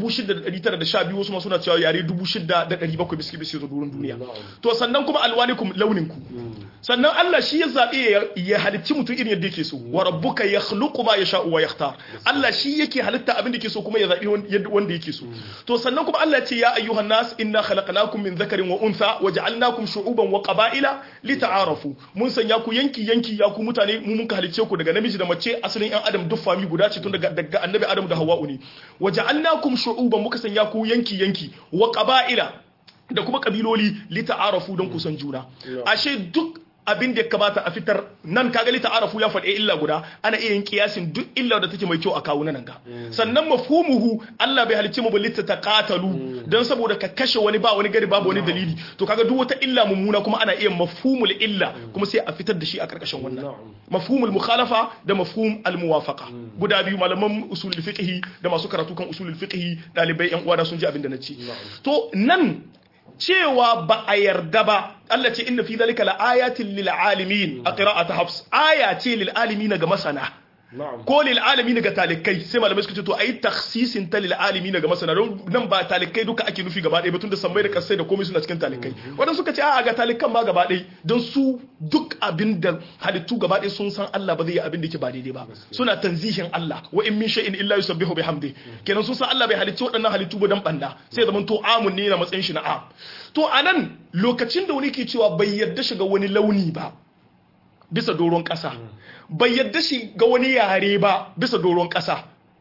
wasu ma suna cewa yare 6,700 biski biski zo durin duniya Na'am. to sannan kuma alwanikum launinku sannan Allah shi ya zabe ya- ya halicci mutum irin yadda yake so wa rabbuka yakhluqu ma yasha'u wa yakhtar Allah shi yake halitta abin da yake so kuma ya zabi wan- yadda- wanda yake so to sannan kuma Allah ya ce ya ayyuhan nas inna khalaqnakum min dhakarin wa untha wa ja'alnakum shu'uban wa qaba'ila lita'arafu mun sanya ku yanki yanki ya ku mutane mu mun halicce ku daga namiji da mace asalin yan adam duk fami guda ce tun daga daga annabi adam da hawa'u ne wa ja'alnakum shu'uban muka sanya ku yanki yanki wa qaba'ila da kuma kabiloli lita'arafu don kusan juna ashe duk abin da ya kamata a fitar nan kaga lita'arafu ya faɗi illa guda ana iya yin kiyasin duk illa da take mai kyau a kawo nan ga sannan mafhumuhu Allah bai halicce mu balita taqatalu dan saboda ka kashe wani ba wani gari babu wani dalili to kaga duk wata illa mummuna kuma ana iya mafhumul illa kuma sai a fitar da shi a karkashin wannan Na'am. mafhumul mukhalafa da mafhum al muwafaqa guda biyu malaman usulul fiqh da masu karatu kan usulul fiqh dalibai yan uwana sun ji abin da nace to nan cewa ba a yarda ba Allah ce inna fi zalika la ayatin lil alamin a qira'at hafs aya ce lil alamin ga masana na'am ko lil alamin ga talikai sai malamai suka ce to ayi takhsisin ta lil alamin ga masana don nan ba talikai duka ake nufi gaba ɗaya ba tunda sammai da kasai da komai suna cikin talikai wadanda suka ce a ga talikan ma gaba ɗaya don su duk abin da halittu gaba ɗaya sun san Allah ba zai yi abin da yake ba daidai ba suna tanzihin Allah wa in min shay'in illa yusabbihu bihamdi kenan sun san Allah bai halicci waɗannan halittu ba dan banda sai zaman to amun ne na matsayin shi na am to anan lokacin da wani ke cewa bai yarda shiga wani launi ba bisa doron ƙasa bai yadda shi ga wani yare ba bisa doron ƙasa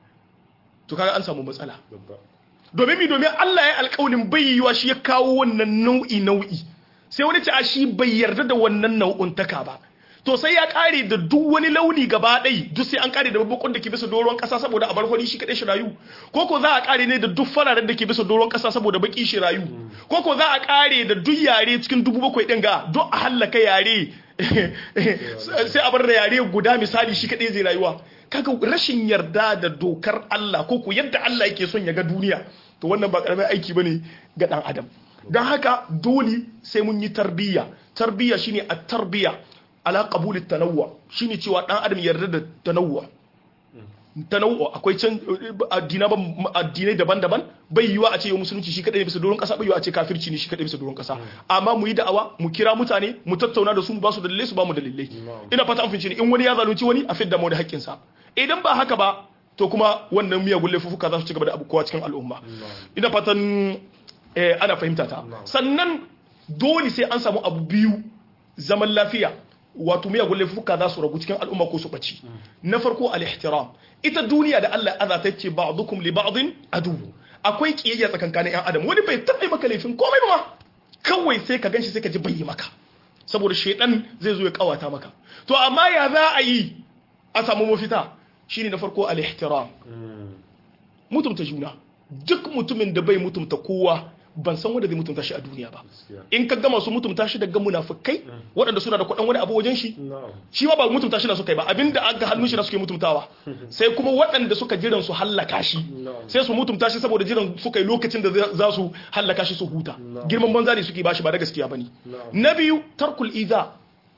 to kaga an samu matsala babba domin mi domin Allah ya alƙawalin bai yiwa shi ya kawo wannan nau'i nau'i sai wani ce a shi bai yarda da wannan nau'un taka ba to sai ya kare da duk wani launi gaba ɗai duk sai an kare da babbakon da ke bisa doron ƙasa saboda a bar fari shi kaɗai shi rayu ko ko za a kare ne da duk fararen da ke bisa doron ƙasa saboda baki shi rayu ko ko za a kare da duk yare cikin dubu bakwai ɗin ga duk a hallaka yare sai a bar da yare guda misali shi kaɗai zai rayuwa kaga rashin yarda da dokar Allah ko ko yadda Allah yake son ya ga duniya to wannan ba karamin aiki bane ga dan adam don haka dole sai mun yi tarbiyya tarbiyya shine at-tarbiyya ala qabul at-tanawwu shine cewa dan adam yarda da tanawwu tanawwu akwai can addina addinai daban-daban bai yiwa a ce yau musulunci shi kadai ne bisa doron kasa bai yiwa a ce kafirci ne shi kadai bisa doron kasa amma mu yi da'awa mu kira mutane mu tattauna da su mu ba su dalilai su ba mu dalilai ina fata an fince in wani ya zalunci wani a fidda mu da haƙƙin sa idan ba haka ba to kuma wannan miyagun laifuka za su ci gaba da abubuwa cikin al'umma ina fatan ana fahimta ta sannan dole sai an samu abu biyu zaman lafiya wato miyagun laifuka za su ragu cikin al'umma ko su ɓaci na farko al-ihtiram ita duniya da Allah azza ta ce ba'dukum li ba'din adu akwai kiyayya tsakankanin yan adam wani bai taɓa maka laifin komai ba kawai sai ka ganshi sai ka ji bai maka saboda shedan zai zo ya kawata maka to amma ya za a yi a samu mafita shine na farko al-ihtiram mutumta juna duk mutumin da bai mutumta kowa ban san wanda zai mutunta shi a duniya ba in ka gama su mutunta shi daga munafikai waɗanda suna da kuɗin wani abu wajen shi shi ma ba mutunta shi na suka yi ba abinda aka hannun shi na suke mutuntawa sai kuma waɗanda suka jiran su hallaka shi sai su mutunta shi saboda jiran suka yi lokacin da za su hallaka shi su huta girman banza ne suke bashi ba da gaskiya bane na biyu tarkul iza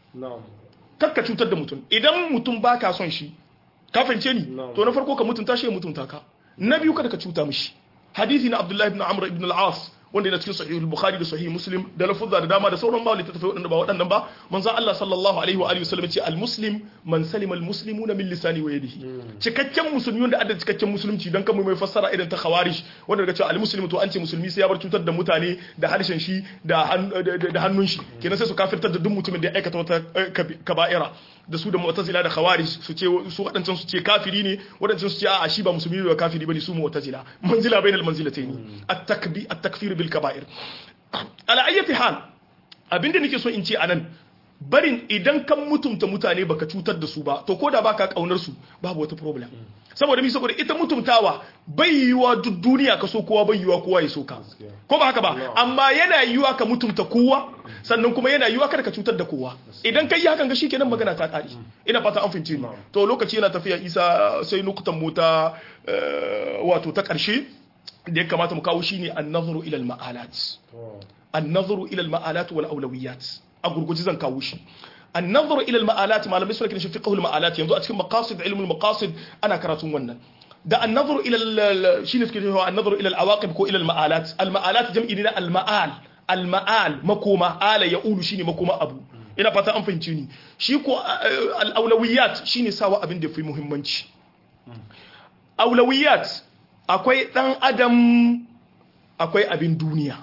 kakka cutar da mutum idan mutum baka son shi ka fahimce ni to na farko ka mutunta shi ya mutunta ka na biyu kada ka cuta mishi hadisi na abdullahi ibn amr ibn al-as wanda yana cikin sahih al-bukhari da sahih muslim da lafuzza da dama da sauran ma littattafai wadanda ba waɗannan ba manzo Allah sallallahu alaihi wa alihi wasallam ce al-muslim man salima al-muslimuna min lisani wa yadihi cikakken musulmi wanda adda cikakken musulunci dan kan mai fassara irin ta khawarij wanda daga cewa al-muslim to an ce musulmi sai ya bar cutar da mutane da harshen shi da da hannun shi kenan sai su kafirtar da duk mutumin da ya aikata wata kaba'ira da su da mu'tazila da khawarij su ce su wadancan su ce kafiri ne wadancan su ce a'a shi ba musulmi ba kafiri bane su mu'tazila manzila bainal manzilatayn at-takbi at-takfir bil kaba'ir ala ayyati hal abinda nake so in ce anan barin idan kan mutumta mutane baka cutar da su ba to koda baka kaunar su babu wata problem saboda mi saboda ita mutumtawa bai yiwa duk duniya ka so kowa bai yiwa kowa ya so ka ko ba haka ba amma yana yiwa ka mutumta kowa sannan kuma yana yiwa kada ka cutar da kowa idan kai yi hakan ga shikenan magana ta kare ina fata an fahimce ni to lokaci yana tafiya isa sai nukutan mu ta wato ta karshe da ya kamata mu kawo shine an-nazaru ila al-ma'alat an-nazaru ila al-ma'alat wal awlawiyat a gurguji zan kawo shi an-nazaru ila al-ma'alat malamai suna kiran shi fiqh al-ma'alat yanzu a cikin maqasid ilm al-maqasid ana karatun wannan da an-nazaru ila shine suke cewa an-nazaru ila al-awaqib ko ila al-ma'alat al-ma'alat jam'i ne na al-ma'al al-ma'al makoma ala ya'ulu shine makoma abu ina fata an fahimci ni shi ko al-awlawiyat shine sawa abin da fi muhimmanci awlawiyat akwai dan adam akwai abin duniya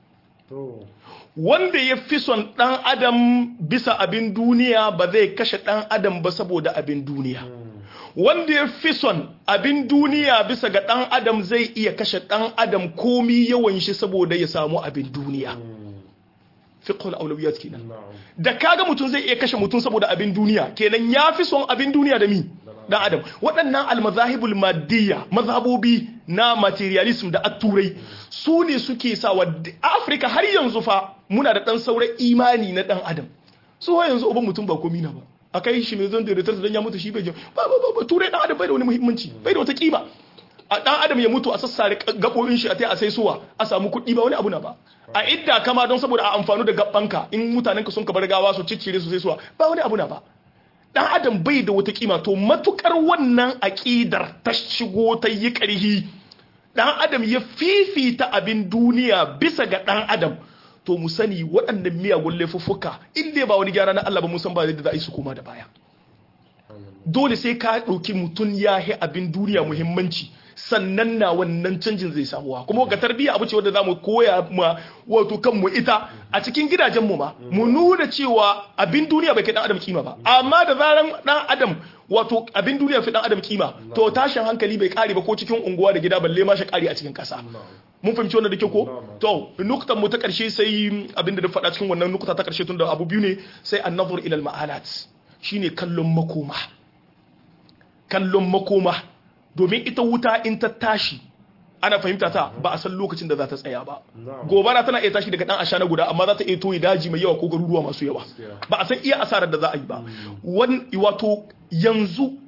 wanda ya fi son ɗan adam bisa abin duniya ba zai kashe ɗan adam ba saboda abin duniya wanda ya fi son abin duniya bisa ga ɗan adam zai iya kashe ɗan adam komi yawan shi saboda ya samu abin duniya fiqhul awlawiyat kenan da kaga mutum zai iya kashe mutum saboda abin duniya kenan ya fi son abin duniya da mi dan adam waɗannan almazahibul maddiya mazhabobi na materialism da aturai su ne suke sa wa afirka har yanzu fa muna da ɗan sauran imani na ɗan adam su wa yanzu uban mutum ba komi na ba a kai shi mai zon da retar dan ya mutu shi bai ba ba ba turai ɗan adam bai da wani muhimmanci bai da wata kima a ɗan adam ya mutu a sassare gaɓoɓin shi a tai a sai suwa a samu kuɗi ba wani abu na ba a idda kama don saboda a amfanu da gaɓanka in mutanenka sun ka bar gawa su ciccire su sai suwa ba wani abu na ba dan adam bai da wata kima to matukar wannan aƙidar ta shigo ta yi ƙarhi dan adam ya fifita abin duniya bisa ga dan adam to mu sani waɗannan miyagun laifuffuka in dai ba wani gyara na Allah ba mun san ba da za a yi su koma da baya dole sai ka ɗauki mutum ya yi abin duniya muhimmanci sannan na wannan canjin zai samuwa kuma ga tarbiyya abu ce wanda za mu koya ma wato kanmu ita a cikin gidajenmu ma mu nuna cewa abin duniya bai kai dan adam kima ba amma da zaran dan adam wato abin duniya fi dan adam kima to tashin hankali bai kare ba ko cikin unguwa da gida balle ma shi kare a cikin kasa mun fahimci wannan da ke ko to nuktan mu ta karshe sai abin da da faɗa cikin wannan nukta ta karshe tun da abu biyu ne sai an-nazar ila al-ma'alat shine kallon makoma kallon makoma domin ita wuta in ta tashi ana fahimta ta ba a san lokacin da za ta tsaya ba gobara tana iya tashi daga dan ashana guda amma za ta iya toyi daji mai yawa ko garuruwa masu yawa ba a san iya asarar da za a yi ba wato yanzu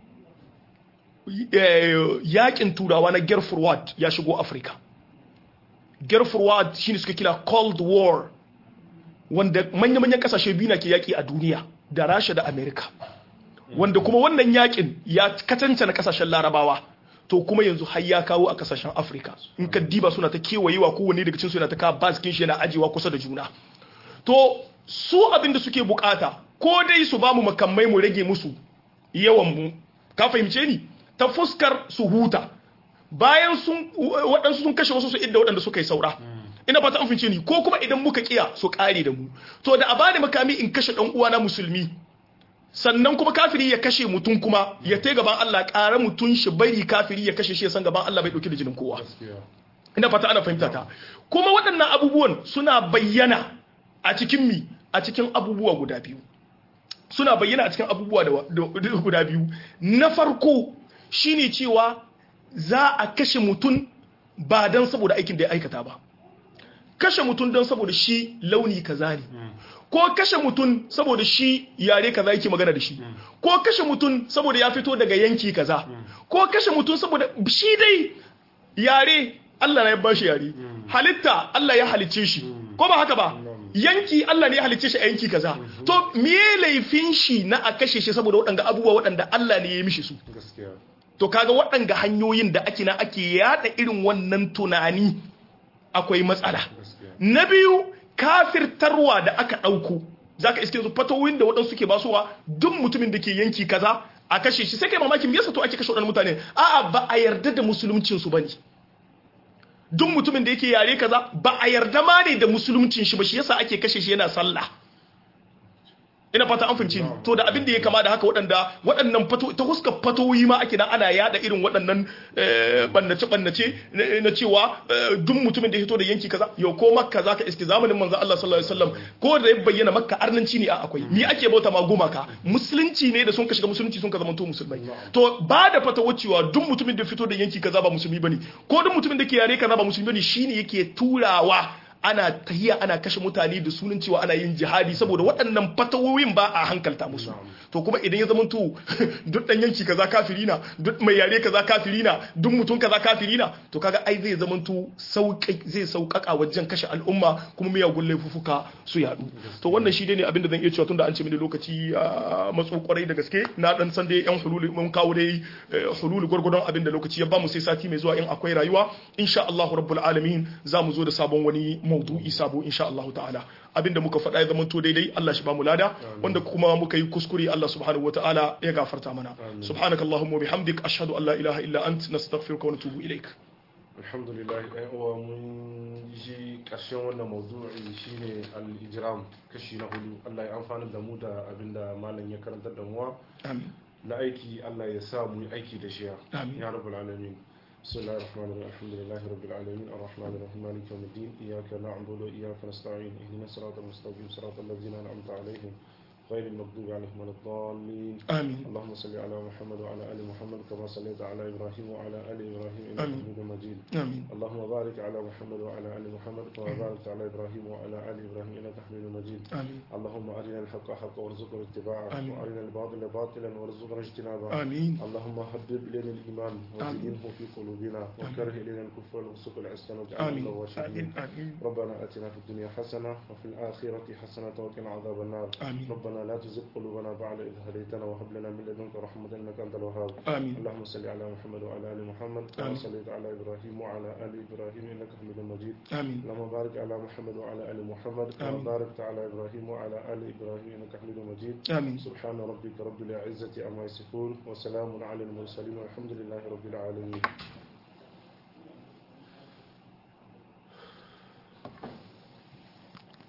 yakin turawa na gerfurwad ya shigo afirka gerfurwad shine suka kira cold war wanda manya-manyan kasashe biyu na ke yaki a duniya da rasha da america wanda kuma wannan yakin ya katanta na kasashen larabawa to kuma yanzu har ya kawo a kasashen afirka in ka diba suna ta kewayewa kowanne daga cikin su yana ta kawo baskin shi yana ajewa kusa da juna to su abin da suke bukata ko dai su ba mu makamai mu rage musu yawan mu ka fahimce ni ta fuskar su huta bayan sun waɗansu sun kashe wasu su idda waɗanda suka yi saura ina fata an fahimce ni ko kuma idan muka kiya su kare da mu to da a bani makami in kashe dan uwana musulmi sannan kuma kafiri ya kashe mutum kuma ya tai gaban Allah ƙara mutum shi bari kafiri ya kashe shi ya san gaban Allah bai dauki da jinin kowa ina fata ana fahimta ta kuma waɗannan abubuwan suna bayyana a cikin mi a cikin abubuwa guda biyu suna bayyana a cikin abubuwa da guda biyu na farko shine cewa za a kashe mutum ba don saboda aikin da ya aikata ba kashe mutum don saboda shi launi kaza ne ko kashe mutum saboda shi yare kaza yake magana da shi ko kashe mutum saboda ya fito daga yanki kaza ko kashe mutum saboda shi dai yare Allah na ya bashi yare halitta Allah ya halicce shi ko ba haka ba yanki Allah ne ya halicce shi a yanki kaza to me laifin shi na a kashe shi saboda waɗanda abubuwa waɗanda Allah ne ya yi mishi su to kaga waɗanga hanyoyin da ake na ake yada irin wannan tunani akwai matsala na biyu kafirtarwa da aka ɗauko za ka iske su fatoyin da waɗansu ke basuwa duk mutumin da ke yanki kaza a kashe shi sai kai mamakin yasa to ake kashe waɗannan mutane a'a ba a yarda da musuluncin su bane duk mutumin da yake yare kaza ba a yarda ma ne da musuluncin shi ba shi yasa ake kashe shi yana sallah ina fata an fahimci ni to da abin da ya kama da haka waɗanda waɗannan fato ta huskar fatoyi ma ake nan ana yada irin waɗannan bannace bannace na cewa duk mutumin da ya fito da yanki kaza yau ko makka zaka iske zamanin manzo Allah sallallahu alaihi wasallam ko da ya bayyana makka arnanci ne a akwai ni ake bauta ma gumaka musulunci ne da sun ka shiga musulunci sun ka zama to musulmai to ba da fatawa cewa duk mutumin da fito da yanki kaza ba musulmi bane ko duk mutumin da ke yare kaza ba musulmi bane shine yake turawa ana tahiya ana kashe mutane da sunan cewa ana yin jihadi saboda waɗannan fatawoyin ba a hankalta musu to kuma idan ya zama to duk dan yanki kaza kafiri na duk mai yare kaza kafiri na duk mutum kaza kafiri na to kaga ai zai zama to sauƙi zai sauƙaƙa wajen kashe al'umma kuma miyagun laifuka su yadu to wannan shi ne abin da zan iya cewa tunda an ce mini lokaci a matso kwarai da gaske na dan san dai yan hululi mun kawo dai hululi gurgurdon abin da lokaci ya ba mu sai sati mai zuwa in akwai rayuwa insha Allah rabbul alamin za mu zo da sabon wani maudu'i sabo insha Allah ta'ala abinda muka faɗa ya zama to daidai Allah shi ba mu lada wanda kuma muka yi kuskure Allah subhanahu wa ta'ala ya gafarta mana subhanaka allahumma wa bihamdik ashhadu an la ilaha illa ant nastaghfiruka wa natubu ilaik alhamdulillah ɗan uwa mun ji ƙarshen wannan maudu'i shine al-ijram kashi na hudu Allah ya amfana da mu da abinda malam ya karanta da mu amin na aiki Allah ya sa mu yi aiki da shi Amin. ya rabbul alamin بسم الله الرحمن الرحيم الحمد لله رب العالمين الرحمن الرحيم مالك يوم الدين إياك نعبد وإياك نستعين اهدنا الصراط المستقيم صراط الذين أنعمت عليهم غير المغضوب عليهم ولا الضالين amin اللهم صل على محمد وعلى آل محمد كما صليت على إبراهيم وعلى آل إبراهيم إنك آمين. حميد مجيد amin اللهم بارك على محمد وعلى آل محمد كما باركت على إبراهيم وعلى آل إبراهيم إنك حميد مجيد amin اللهم أرنا الحق حقا وارزقنا اتباعه آمين. وأرنا الباطل باطلا وارزقنا اجتنابه amin اللهم حبب إلينا الإيمان وزينه في قلوبنا وكره إلينا الكفر والفسوق والعصيان واجعلنا من amin الراشدين amin amin ربنا آتنا في الدنيا حسنة وفي الآخرة حسنة وقنا عذاب النار آمين. ربنا لا تزغ قلوبنا بعد إذ هديتنا وهب لنا من لدنك رحمة إنك أنت الوهاب amin اللهم صل على محمد وعلى آل محمد كما آمين. صليت على إبراهيم وعلى آل إبراهيم إنك حميد مجيد amin اللهم بارك على محمد وعلى آل محمد كما آمين. باركت على إبراهيم وعلى آل إبراهيم إنك حميد مجيد amin سبحان ربك رب العزة عما يصفون وسلام على المرسلين والحمد لله رب العالمين